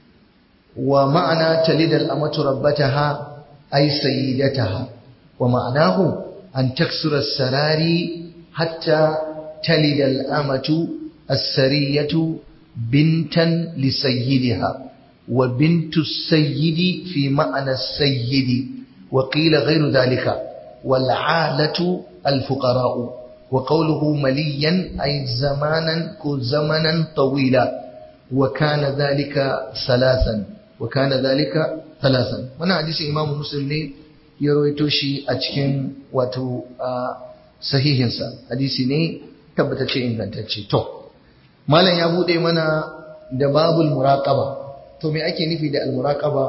ومعنى تلد الأمة ربتها أي سيدتها ومعناه أن تكسر السراري حتى تلد الأمة السرية بنتا لسيدها وبنت السيد في معنى السيد وقيل غير ذلك والعالة الفقراء وقوله مليا أي زمانا زمنا طويلا وكان ذلك ثلاثا وكان ذلك ثلاثا وانا حديث امام مسلم ne ya rawaito shi a cikin wato sahihinsa hadisi ne tabbatacce ingantacce to malam ya bude mana da babul muraqaba to me ake nufi da al muraqaba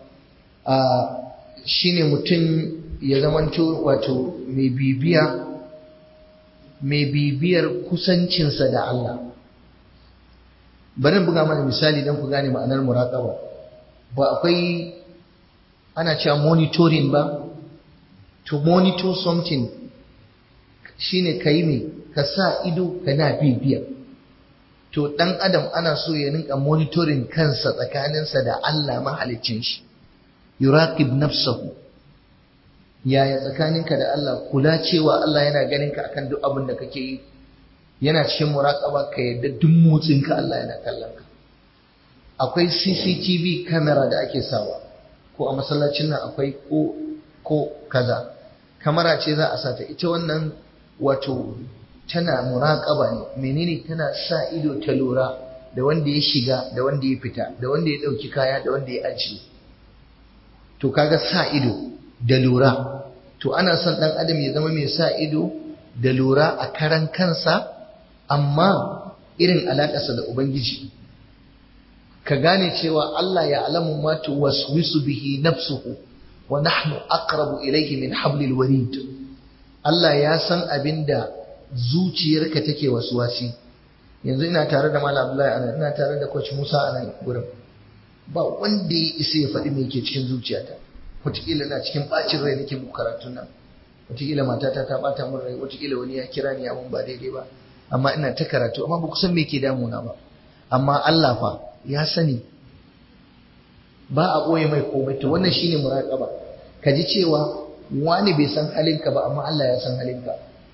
shine mutum ya zamanto wato mai bibiya mai bibiyar kusancinsa da Allah bari buga mana misali don ku gane ma'anar muraqaba ba akwai ana cewa monitoring ba to monitor something shine kai me ka sa ido kana bibiya to dan adam ana so ya rinka monitoring kansa tsakaninsa da Allah mahaliccin shi yuraqib nafsahu yaya tsakaninka da Allah kula cewa Allah yana ganin ka akan duk abin da kake yi yana cikin muraƙaba ka yadda duk motsinka Allah yana kallon ka akwai CCTV camera da ake sawa ko a masallacin nan akwai ko ko kaza kamera ce za a sata ita wannan wato tana muraƙaba ne menene tana sa ido ta lura da wanda ya shiga da wanda ya fita da wanda ya ɗauki kaya da wanda ya ajiye to kaga sa ido da lura to ana son ɗan adam ya zama mai sa ido da lura a karan kansa amma irin alaƙarsa da Ubangiji, ka gane cewa Allah ya alamu matu waswisu bihi nafsuhu wa nahnu aqrabu ilayhi min hablil warid Allah ya san abin da zuciyarka take wasuwasi yanzu ina tare da Malam Abdullahi anan ina tare da Coach Musa anan gurin ba wanda ya isa ya faɗi me yake cikin zuciyata wataƙila na cikin ɓacin rai nake muku karatun nan wataƙila matata ta ɓata min rai wataƙila wani ya kira ni ya mun ba daidai ba amma ina ta karatu amma ba ku san me ke damuna ba amma Allah fa ya sani ba a ɓoye mai komai to wannan shine muraqaba ka ji cewa wani bai san halinka ba amma Allah ya san halinka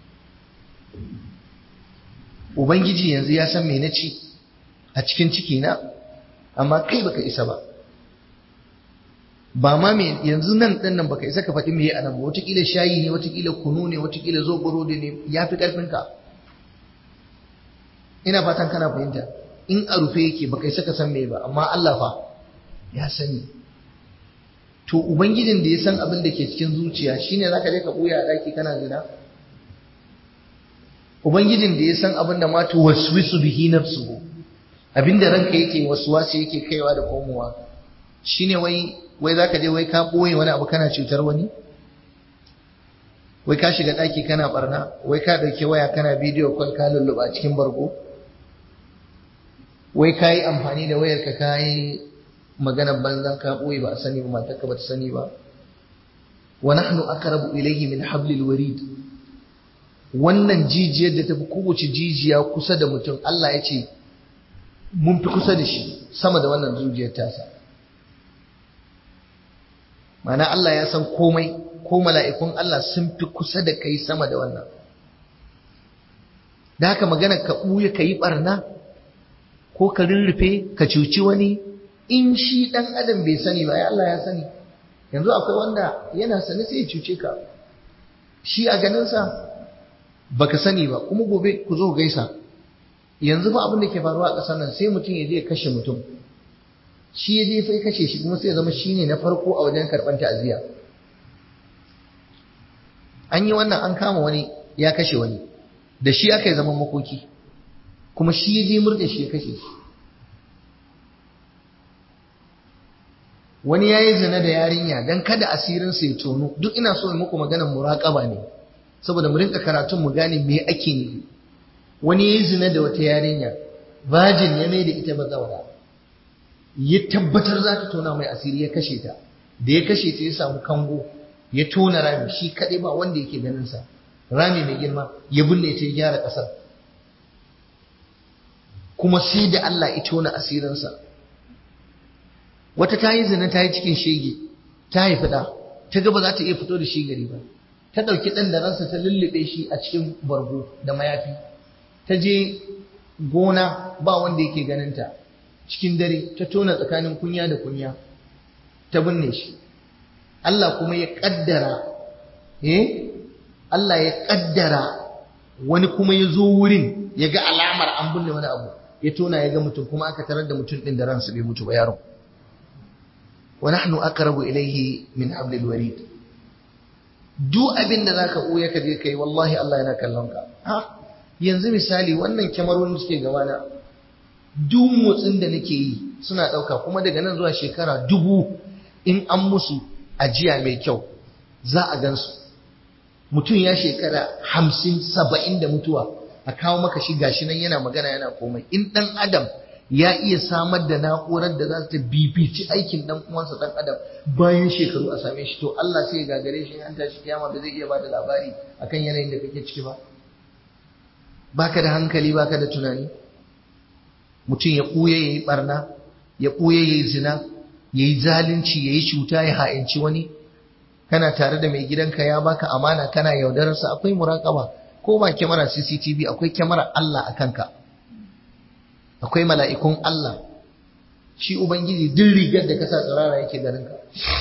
ubangiji yanzu ya san me na ci a cikin ciki na amma kai baka isa ba ba ma me yanzu nan ɗan nan baka isa ka faɗi me a nan ba wataƙila shayi ne wataƙila kunu ne wataƙila zoboro ne ya fi ƙarfinka ina fatan kana fahimta in a rufe yake baka isa ka san me ba amma Allah fa ya sani to ubangijin da ya san abin da ke cikin zuciya shine zaka je ka buya a daki kana zina ubangijin da ya san abin da ma tuwaswisu bihi nafsuhu abinda ranka yake waswasi yake kaiwa da komowa shine wai wai zaka je wai ka boye wani abu kana cutar wani wai ka shiga daki kana barna wai ka dauke waya kana bidiyo call ka lulluba cikin bargo wai ka yi amfani da wayarka ka yi maganar banzan ka boye ba a sani ba matarka ba ta sani ba wa nahnu aqrabu ilayhi min hablil warid wannan jijiyar da tafi kowace jijiya kusa da mutum Allah ya ce mun fi kusa da shi sama da wannan jijiyar tasa mana Allah ya san komai ko mala'ikun Allah sun fi kusa da kai sama da wannan da haka magana ka ɓuya ka yi ɓarna ko ka rurrufe ka cuci wani in shi ɗan adam bai sani ba ya Allah ya sani yanzu akwai wanda yana sani sai ya cuce ka shi a ganinsa baka sani ba kuma gobe ku zo gaisa yanzu ba abin da ke faruwa a ƙasar nan sai mutum ya je ya kashe mutum shi ya je fa kashe shi kuma sai ya zama shine na farko a wajen karɓar ta'aziyya an yi wannan an kama wani ya kashe wani da shi aka yi zaman makoki kuma shi ya je murɗe shi ya kashe shi wani ya yi zina da yarinya don kada asirinsa ya tono duk ina so in muku maganar muraƙaba ne saboda mu rinka karatun mu gane me ake nufi wani ya yi zina da wata yarinya bajin ya mai da ita bazawara ya tabbatar za ta tona mai asiri ya kashe ta da ya kashe ta ya samu kango ya tona rami shi kaɗai ba wanda yake ganin sa rami mai girma ya binne ta ya gyara ƙasar kuma sai da Allah ya tona asirinsa wata ta yi zina ta yi cikin shege ta haifi ɗa ta ga ba za ta iya fito da shi gari ba ta ɗauki ɗan da ransa ta lullube shi a cikin bargo da mayafi ta je gona ba wanda yake ganinta cikin dare ta tona tsakanin kunya da kunya ta binne shi Allah kuma ya ƙaddara eh Allah ya ƙaddara wani kuma ya zo wurin ya ga alamar an binne wani abu ya tona ya ga mutum kuma aka tarar da mutum ɗin da ransa bai mutu ba yaron wa nahnu aqrabu ilayhi min hablil warid duk abin da zaka ɓoye ka je kai wallahi Allah yana kallon ka ha yanzu misali wannan kyamarorin suke gaba na duk motsin da nake yi suna ɗauka kuma daga nan zuwa shekara dubu in an musu ajiya mai kyau za a gansu mutum ya shekara hamsin saba'in da mutuwa a kawo maka shi gashi nan yana magana yana komai in ɗan adam ya iya samar da na'urar da za ta bibici aikin dan uwansa dan adam bayan shekaru a same shi to Allah sai ya gagare shi an tashi kiyama ba zai iya bada labari akan yanayin da kake ciki ba baka da hankali baka da tunani mutum ya kuye yayi barna ya kuye yayi zina yayi zalunci yayi cuta ya ha'inci wani kana tare da mai gidanka ya baka amana kana yaudararsa akwai muraqaba ko ba kyamara CCTV akwai kyamara Allah a kanka akwai mala'ikun Allah shi Ubangiji duk rigar da ka sa tsirara yake ganinka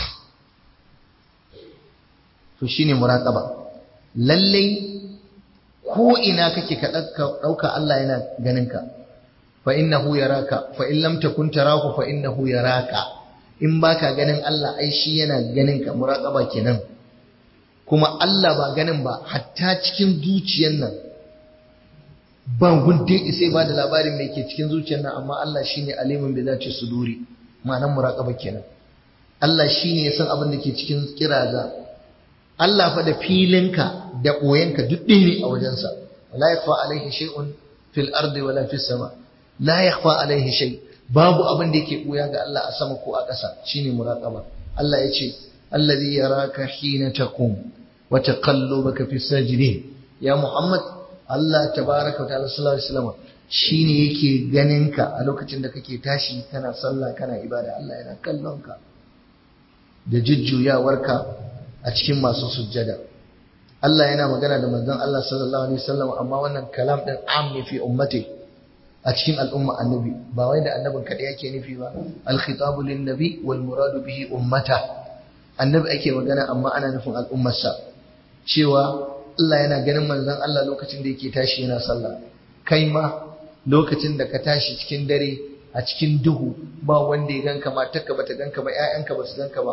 to shi ne muraƙaba lallai ko ina kake ka ɗauka Allah yana ganinka fa innahu yaraka fa in lam takun tarahu fa innahu yaraka in baka ganin Allah ai shi yana ganinka muraƙaba kenan kuma Allah ba ganin ba hatta cikin zuciyar nan ba gunde isai ba da labarin mai ke cikin zuciyar nan amma Allah shine alimin bi zati suduri ma'anar muraqaba kenan Allah shine ya san abin da ke cikin kiraza Allah fa da filinka da boyenka duk ɗaya ne a wajensa la yakhfa alaihi shay'un fil ardi wala fis sama la yakhfa alaihi shay babu abin da yake boya ga Allah a sama ko a ƙasa shine muraqaba Allah ya ce alladhi yaraka hina taqum wa taqallubaka fis sajidin ya Muhammad Allah tabaraka ta'ala sallallahu alaihi wasallam shine yake ganin ka a lokacin da kake tashi kana sallah kana ibada Allah yana kallon ka da jujjuyawarka a cikin masu sujjada Allah yana magana da manzon Allah sallallahu alaihi wasallam amma wannan kalam din am ne fi ummati a cikin al'umma annabi ba wai da annabin kada yake nufi ba al khitabu lin nabi wal muradu bihi ummata annabi ake magana amma ana nufin al'ummarsa cewa Allah yana ganin manzon Allah lokacin da yake tashi yana sallah kai ma lokacin da ka tashi cikin dare a cikin duhu ba wanda ya ganka matarka bata ganka ba ƴaƴanka ba su ganka ba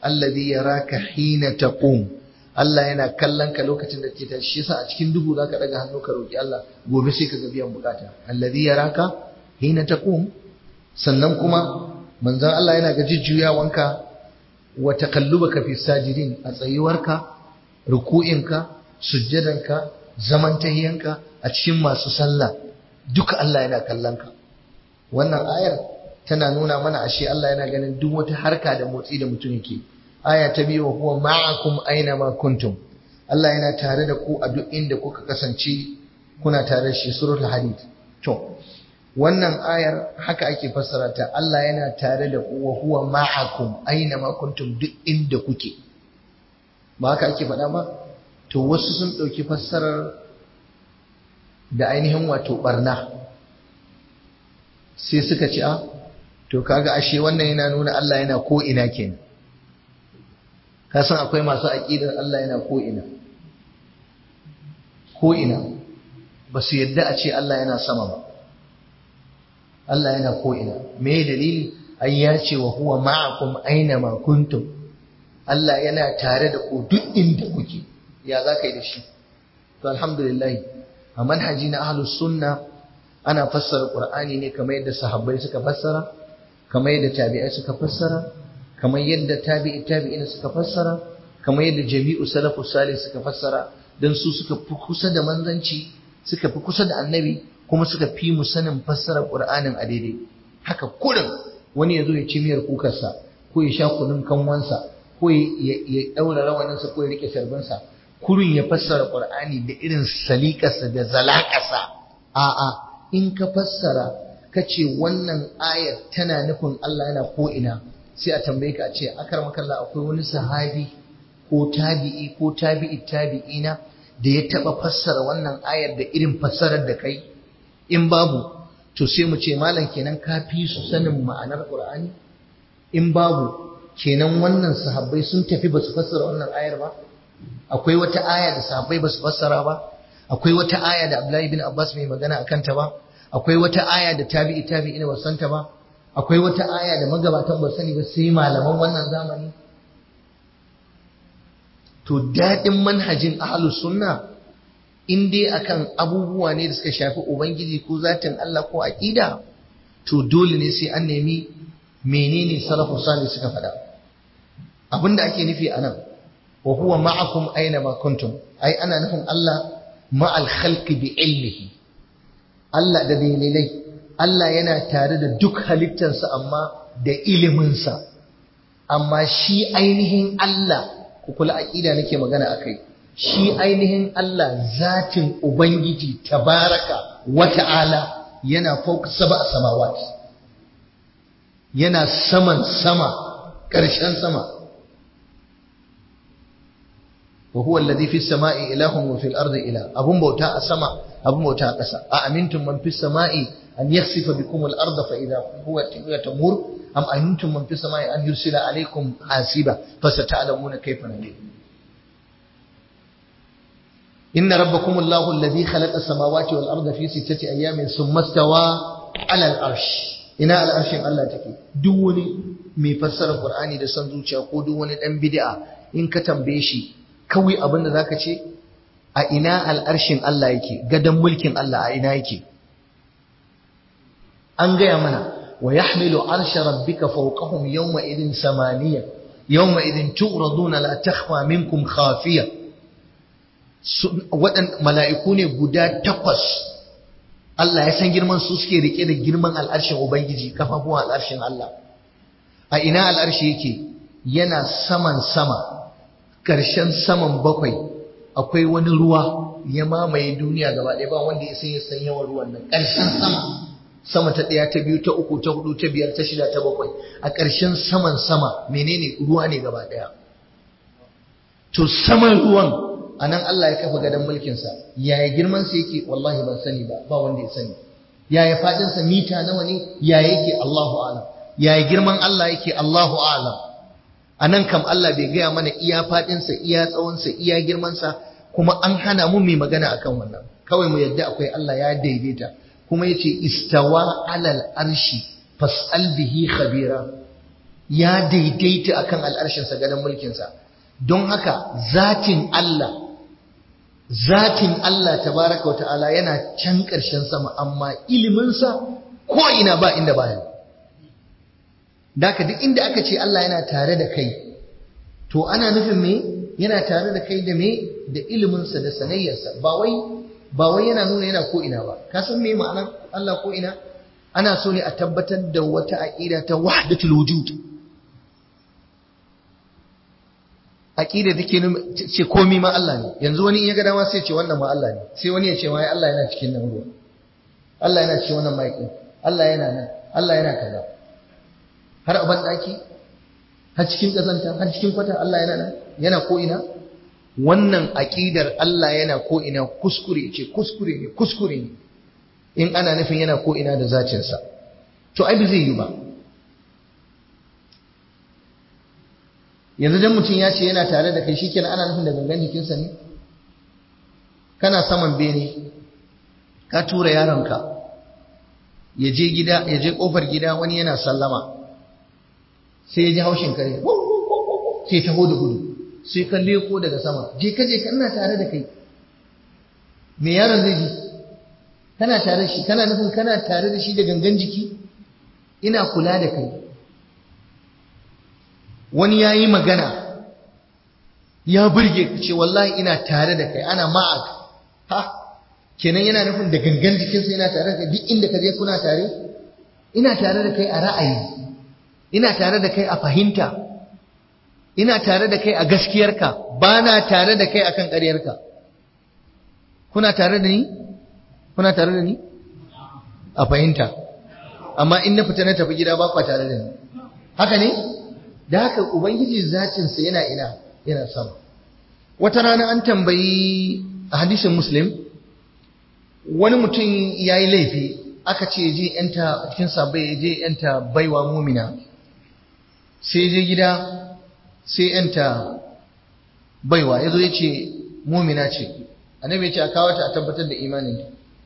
alladhi yaraka hina taqum Allah yana kallon ka lokacin da ke tashi yasa a cikin duhu zaka daga hannu ka roki Allah gobe sai ka ga biyan bukata alladhi yaraka hina taqum sannan kuma manzon Allah yana ga jujjuyawanka wa taqallubaka fi sajidin a tsayuwarka ruku'inka sujjadanka zaman tahiyanka a cikin masu sallah duka Allah yana kallon ka wannan ayar tana nuna mana ashe Allah yana ganin duk wata harka da motsi da mutum yake aya ta biyu huwa ma'akum aina ma kuntum Allah yana tare da ku a duk inda kuka kasance kuna tare da shi suratul hadid to wannan ayar haka ake fassara ta Allah yana tare da ku wa huwa ma'akum aina ma kuntum duk inda kuke ba haka ake faɗa ba to wasu sun ɗauki fassarar da ainihin wato barna sai suka ci a to kaga ashe wannan yana nuna Allah yana ko ina kenan ka san akwai masu aqidar Allah yana ko ina ko ina ba su yadda a ce Allah yana sama ba Allah yana ko ina me dalili ai ya ce wa huwa ma'akum aina ma kuntum Allah yana tare da ku duk inda kuke ya za ka yi da shi to alhamdulillah a manhaji na ahlus sunna ana fassara qur'ani ne kamar yadda sahabbai suka fassara kamar yadda tabi'ai suka fassara kamar yadda tabi'i tabi'in suka fassara kamar yadda jami'u salafu salih suka fassara dan su suka fi kusa da manzanci suka fi kusa da annabi kuma suka fi mu sanin fassarar qur'anin a daidai haka kurin wani ya zo ya ci miyar kukarsa ko ya sha kunun kanwansa ko ya daura rawaninsa ko ya rike sarbinsa kurin ya fassara qur'ani da irin salikarsa da zalakarsa a'a in ka fassara ka ce wannan ayar tana nufin Allah yana ko'ina sai a tambaye ka a ce akar makalla akwai wani sahabi ko tabi'i ko tabi'i tabi'ina da ya taba fassara wannan ayar da irin fassarar da kai in babu to sai mu ce malam kenan ka fi su sanin ma'anar Qur'ani in babu kenan wannan sahabbai sun tafi ba su fassara wannan ayar ba akwai wata aya da sahabbai ba su fassara ba akwai wata aya da Abdullahi bin Abbas mai magana akan ta ba akwai wata aya da tabi'i tabi'i ne ba san ta ba akwai wata aya da magabatan ba sani ba sai malaman wannan zamani to daɗin manhajin ahlus sunna in dai akan abubuwa ne da suka shafi ubangiji ko zatin Allah ko aqida to dole ne sai an nemi menene salafu salih suka faɗa abinda ake nufi anan wa huwa ma'akum aina ma kuntum ai ana nufin Allah ma'al khalqi bi ilmihi Allah da dalilai Allah yana tare da duk halittarsa amma da iliminsa amma shi ainihin Allah ku kula aqida nake magana akai shi ainihin Allah zatin ubangiji tabaraka wa ta'ala yana fauka sab'a samawat yana saman sama ƙarshen sama wa huwa alladhi fis sama'i ilahun wa fil ardi ilah abun bauta a sama abun bauta a ƙasa a amintum man fis sama'i an yakhsifa bikum al arda fa idha huwa tamur am amintum man fis sama'i an yursila alaykum hasiba fasata'lamuna kayfa nadir إن ربكم الله الذي خلق السماوات والأرض في ستة أيام ثم استوى على العرش ina al'arshin Allah take duk wani mai fassara Qur'ani da san zuciya ko duk wani dan bid'a in ka tambaye shi kawai abin da zaka ce a ina al'arshin Allah yake gadan mulkin Allah a ina yake an gaya mana wa yahmilu arsha rabbika fawqahum yawma idin samaniya yawma idin tu'raduna la takhfa minkum khafiya waɗan mala'iku ne guda takwas Allah ya san girman su suke rike da girman al'arshin Ubangiji kafafuwan al'arshin Allah a ina al'arshi yake yana saman sama ƙarshen saman bakwai akwai wani ruwa ya mamaye duniya gaba ɗaya ba wanda ya san ya san yawan ruwan nan ƙarshen sama sama ta ɗaya ta biyu ta uku ta hudu ta biyar ta shida ta bakwai a ƙarshen saman sama menene ruwa ne gaba ɗaya to saman ruwan a nan Allah ya kafa gadon mulkinsa yaya girmansa yake wallahi ban sani ba ba wanda ya sani yaya fadinsa mita nawa ne yaya yake Allahu alam yaya girman Allah yake Allahu alam a nan kam Allah bai gaya mana iya fadinsa iya tsawonsa iya girmansa kuma an hana mu mai magana akan wannan kawai mu yadda akwai Allah ya daidaita kuma yace istawa alal arshi fas'al bihi khabira ya daidaita akan al'arshinsa gadon mulkinsa don haka zatin Allah zatin Allah tabaraka wa ta'ala yana can ƙarshen sama amma iliminsa ko ina ba inda baya daka duk inda aka ce Allah yana tare da kai to ana nufin me yana tare da kai da me da iliminsa da sanayyarsa ba wai ba wai yana nuna yana ko ina ba ka san me ma'anar Allah ko ina ana so ne a tabbatar da wata aqida ta wahdatul wujud aqida take ce komai ma Allah ne yanzu wani in ya ga dama sai ce wannan ma Allah ne sai wani ya ce ma Allah yana cikin nan ruwa Allah yana cikin wannan maiƙin Allah yana nan Allah yana kaza har a daki har cikin kazanta har cikin kwata Allah yana nan yana ko ina wannan aqidar Allah yana ko ina kuskure ce kuskure ne kuskure ne in ana nufin yana ko ina da zacin sa to ai ba zai yi ba yanzu dan mutum ya ce yana tare da kai shikenan ana nufin da gangan jikinsa ne kana saman bene ka tura yaronka ya je gida ya je kofar gida wani yana sallama sai ya ji haushin kare sai taho da gudu sai ka leko daga sama je ka je kana tare da kai me yaron zai ji kana tare da shi kana nufin kana tare da shi da gangan jiki ina kula da kai wani ya yi magana ya burge ka ce wallahi ina tare da kai ana ma'ak ha kenan yana nufin da gangan jikinsa yana tare da kai duk inda ka je kuna tare ina tare da kai a ra'ayi ina tare da kai a fahimta ina tare da kai a gaskiyarka ba na tare da kai akan ƙaryarka kuna tare da ni kuna tare da ni a fahimta amma in na fita na tafi gida ba kwa tare da ni haka ne da haka ubangiji zacinsa yana ina yana sama wata rana an tambayi a hadisin muslim wani mutum ya yi laifi aka ce je yanta cikin sabai je yanta baiwa mumina sai je gida sai yanta baiwa ya zo ya ce mumina ce annabi ya ce a kawo ta a tabbatar da imanin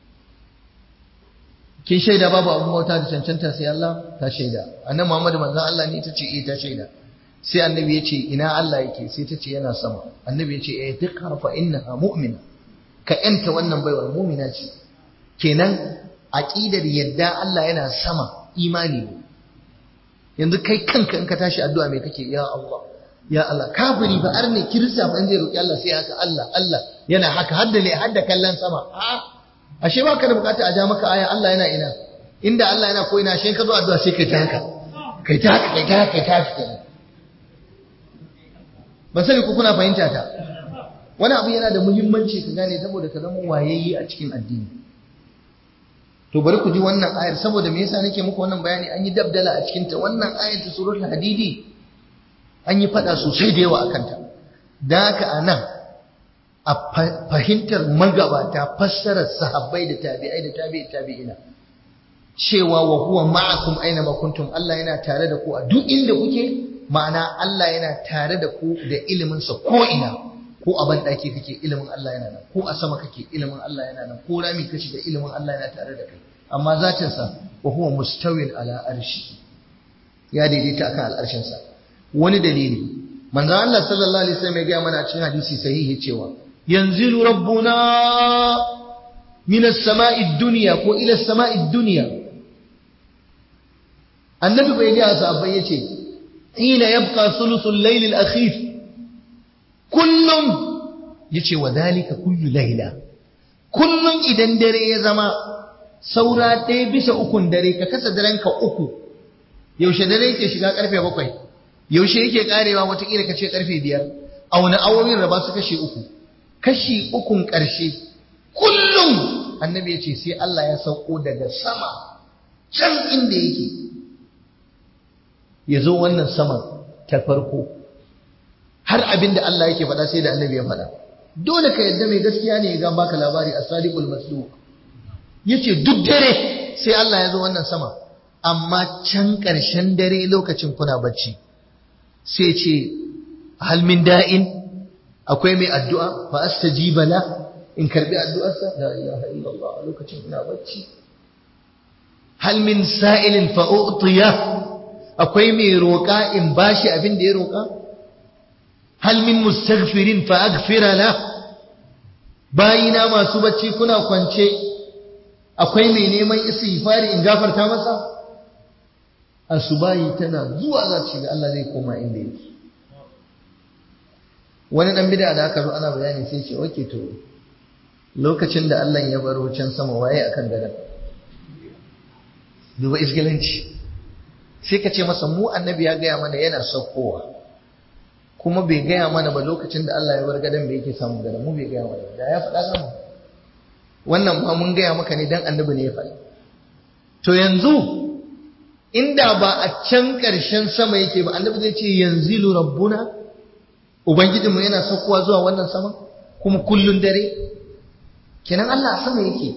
kin shaida babu abun bauta da cancanta sai Allah ta shaida annabi Muhammad manzon Allah ne ta ce eh ta shaida sai annabi ya ce ina Allah yake sai ta ce yana sama annabi ya ce eh duk harfa innaha mu'mina ka yanta wannan baiwar mu'mina ce kenan aqidar yadda Allah yana sama imani ne yanzu kai kanka in ka tashi addu'a me kake ya Allah ya Allah kafiri ba arne kirista ba zai roki Allah sai haka Allah Allah yana haka hadda ne hadda kallon sama a ashe ba ka da bukata a ja maka aya Allah yana ina inda Allah yana ko ina shi ka zo addu'a sai kai ta haka kai ta haka kai ta haka kai ta haka ban sani ko kuna fahimta ta wani abu yana da muhimmanci ka gane saboda ka zama wayayye a cikin addini to bari ku ji wannan ayar saboda me yasa nake muku wannan bayani an yi dabdala a cikin ta wannan ayar ta suratul hadidi an yi fada sosai da yawa akan ta dan haka anan a fahimtar magabata fassarar sahabbai da tabi'ai da tabi'i tabi'ina cewa wa huwa ma'akum aina ma kuntum Allah yana tare da ku a duk inda kuke ma'ana Allah yana tare da ku da iliminsa ko ina ko a ban ɗaki kake ilimin Allah yana nan ko a sama kake ilimin Allah yana nan ko rami kashi da ilimin Allah yana tare da kai amma zatinsa wa huwa mustawin ala arshi ya daidaita akan al'arshin sa wani dalili manzo Allah sallallahu alaihi wasallam ya ga mana cikin hadisi sahihi cewa yanzilu rabbuna min as-sama'i ad-dunya ko ila as-sama'i ad-dunya annabi bai ga sahabbai yace حين يبقى ثلث الليل الأخير كل يجي وذلك كل ليلة كل إذا دري يزما saura ɗaya bisa ukun dare ka kasa daren ka uku yaushe dare yake shiga karfe bakwai yaushe yake karewa watakila ka ce karfe biyar a wani awowin raba su kashe uku kashi ukun ƙarshe kullum annabi ya ce sai Allah ya sauko daga sama can inda yake ya zo wannan saman ta farko har abin da Allah yake faɗa sai da annabi ya faɗa dole ka yadda mai gaskiya ne ya ga baka labari a sadiqul masduq yace duk dare sai Allah ya zo wannan sama amma can ƙarshen dare lokacin kuna bacci sai ce hal min da'in akwai mai addu'a fa astajiba la in karbi addu'arsa la ilaha illallah a lokacin ina bacci hal min sa'ilin fa u'tiya akwai mai roƙa in bashi abin da ya roƙa hal min mustaghfirin fa aghfira la bayina masu bacci kuna kwance akwai mai neman istighfari in gafarta masa asubahi tana zuwa za ta shiga Allah zai koma inda yake wani dan bid'a da aka zo ana bayani sai ce okay to lokacin da Allah ya baro can sama waye akan gadon duba isgilanci sai ka ce masa mu annabi ya gaya mana yana saukowa kuma bai gaya mana ba lokacin da Allah ya bar gadon bai yake samun gadon mu bai gaya mana da ya faɗa gama wannan ma mun gaya maka ne dan annabi ne ya faɗi to yanzu inda ba a can ƙarshen sama yake ba annabi zai ce yanzilu rabbuna ubangijinmu yana saukowa zuwa wannan sama kuma kullun dare kenan Allah a sama yake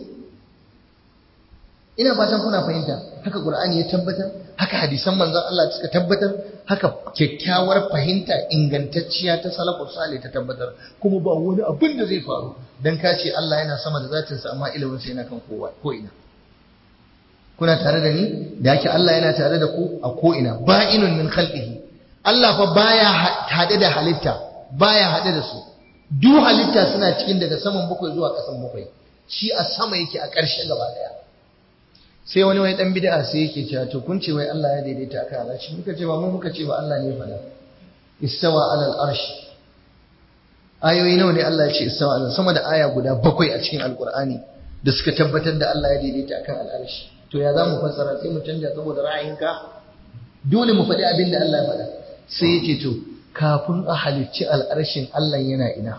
ina fatan kuna fahimta haka Qur'ani ya tabbatar haka hadisan manzon Allah suka tabbatar haka kyakkyawar fahimta ingantacciya ta salafus salih ta tabbatar kuma ba wani abin da zai faru dan ka ce Allah yana sama da zatin sa amma ilimin sa yana kan kowa ko ina kuna tare da ni da yake Allah yana tare da ku a ko ina ba'inun min khalqihi Allah fa baya hade da halitta baya hade da su duk halitta suna cikin daga saman bakwai zuwa ƙasan bakwai shi a sama yake a ƙarshe gaba daya sai wani wai dan bid'a sai yake cewa to kun ce wai Allah ya daidaita akan al'arshi muka ce ba mu muka ce ba Allah ne ya faɗa istawa alal arshi ayoyi nawa ne Allah ya ce istawa alal sama da aya guda bakwai a cikin alqur'ani da suka tabbatar da Allah ya daidaita akan al'arshi to ya za mu fassara sai mu canja saboda ra'ayinka dole mu faɗi abin da Allah ya faɗa sai ya ce to kafin a halicci al'arshin Allah yana ina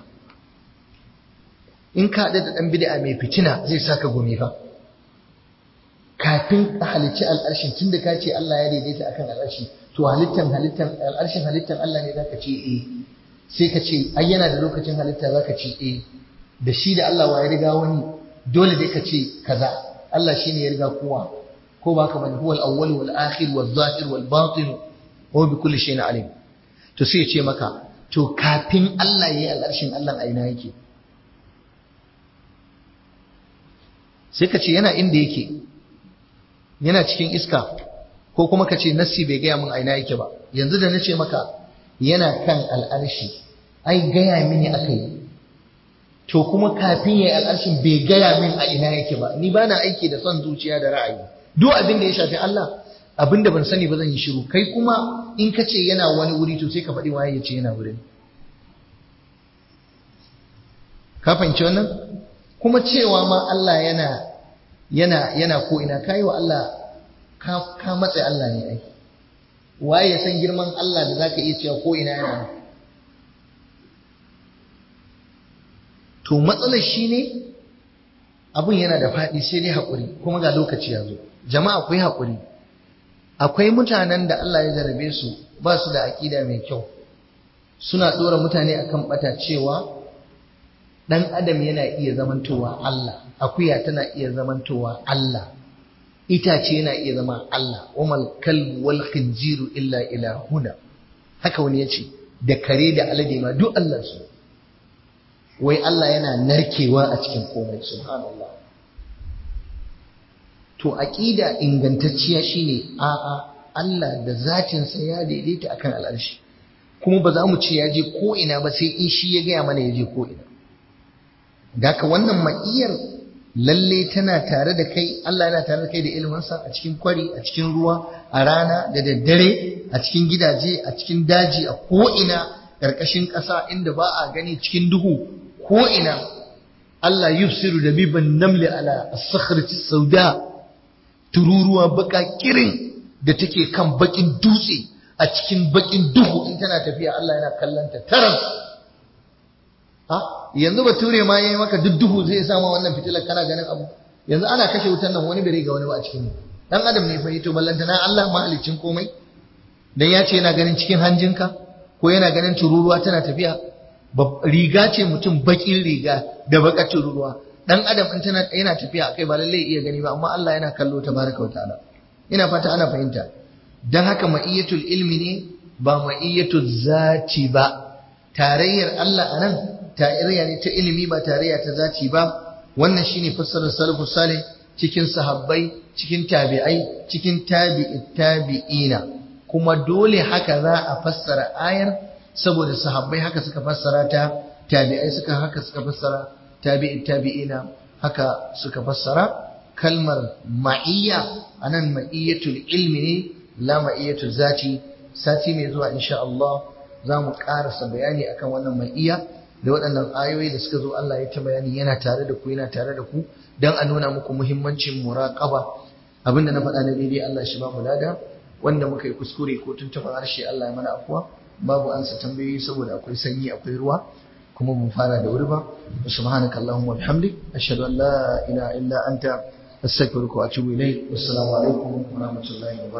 in ka da ɗan bid'a mai fitina zai saka gumi fa kafin a halicci al'arshin tun da ka ce Allah ya daidaita akan al'arshi to halittan halittan al'arshin halittan Allah ne zaka ce eh sai ka ce ai yana da lokacin halitta zaka ce eh da shi da Allah wa ya riga wani dole dai ka ce kaza Allah shine ya riga kowa ko ba ka bane huwal awwal wal akhir wal zahir wal batin wa bi kulli shay'in alim to sai ya ce maka to kafin Allah yayi al'arshin Allah a ina yake sai ka ce yana inda yake yana cikin iska ko kuma ka ce nassi bai gaya min a ina yake ba yanzu da na ce maka yana kan al'arshi ai gaya mini aka yi to kuma kafin ya yi al'arshin bai gaya min a ina yake ba ni ba na aiki da son zuciya da ra'ayi duk abin da ya shafi Allah abin da ban sani ba zan yi shiru kai kuma in ka ce yana wani wuri to sai ka faɗi waye ya ce yana wurin ka fahimci wannan kuma cewa ma Allah yana yana yana ko ina kai wa Allah ka ka matsa Allah ne ai waye ya san girman Allah da zaka iya cewa ko ina yana to matsalar shine abun yana da faɗi sai dai haƙuri kuma ga lokaci ya zo jama'a akwai haƙuri akwai mutanen da Allah ya jarabe su ba su da aƙida mai kyau suna ɗora mutane akan ɓata cewa ɗan adam yana iya zamantowa Allah akuya tana iya zamantowa Allah itace yana iya zama Allah wamal kalbu wal khinziru illa ilahuna haka wani yace da kare da alade ma duk Allah su wai Allah yana narkewa a cikin komai subhanallah to aqida ingantacciya shine a'a Allah da zatinsa ya daidaita akan al'arshi kuma ba za mu ce ya je ko ina ba sai in shi ya gaya mana ya je ko ina Daka wannan ma'iyar lalle tana tare da kai Allah yana tare da kai da ilminsa a cikin kwari a cikin ruwa a rana da daddare a cikin gidaje a cikin daji a ko'ina ƙarƙashin ƙasa inda ba a gani cikin duhu ko'ina Allah yufsiru da biban namli ala as-sakhrati sauda tururuwa baka kirin da take kan bakin dutse a cikin bakin duhu in tana tafiya Allah yana kallanta taras yanzu bature ma yayi maka duk duhu zai sama wannan fitilar kana ganin abu yanzu ana kashe wutan nan wani bai ga wani ba a cikin dan adam ne fa to ballanta na Allah mahalicin komai dan ya ce yana ganin cikin hanjinka ko yana ganin tururuwa tana tafiya riga ce mutum bakin riga da bakar tururuwa dan adam in tana yana tafiya kai ba lalle iya gani ba amma Allah yana kallo tabaraka wa ta'ala ina fata ana fahimta dan haka ma'iyatul ilmi ne ba ma'iyatul zati ba tarayyar Allah anan tarayya ne ta ilimi ba tarayya ta zaci ba wannan shine fassarar salafus salih cikin sahabbai cikin tabi'ai cikin tabi'i tabi'ina kuma dole haka za a fassara ayar saboda sahabbai haka suka fassara ta tabi'ai suka haka suka fassara tabi'i tabi'ina haka suka fassara kalmar ma'iyya anan ma'iyyatul ilmi ne la ma'iyyatul zati sati mai zuwa insha Allah za mu karasa bayani akan wannan ma'iyya da waɗannan ayoyi da suka zo Allah ya ta bayani yana tare da ku yana tare da ku dan a nuna muku muhimmancin muraqaba abinda na faɗa na daidai Allah shi ba mu lada wanda muka yi kuskure ko tuntuɓa harshe Allah ya mana afuwa babu ansa tambayoyi saboda akwai sanyi akwai ruwa kuma mun fara da wuri ba subhanaka allahumma bihamdik ashhadu an la ilaha illa anta astaghfiruka wa atubu ilayk wassalamu alaikum wa rahmatullahi wa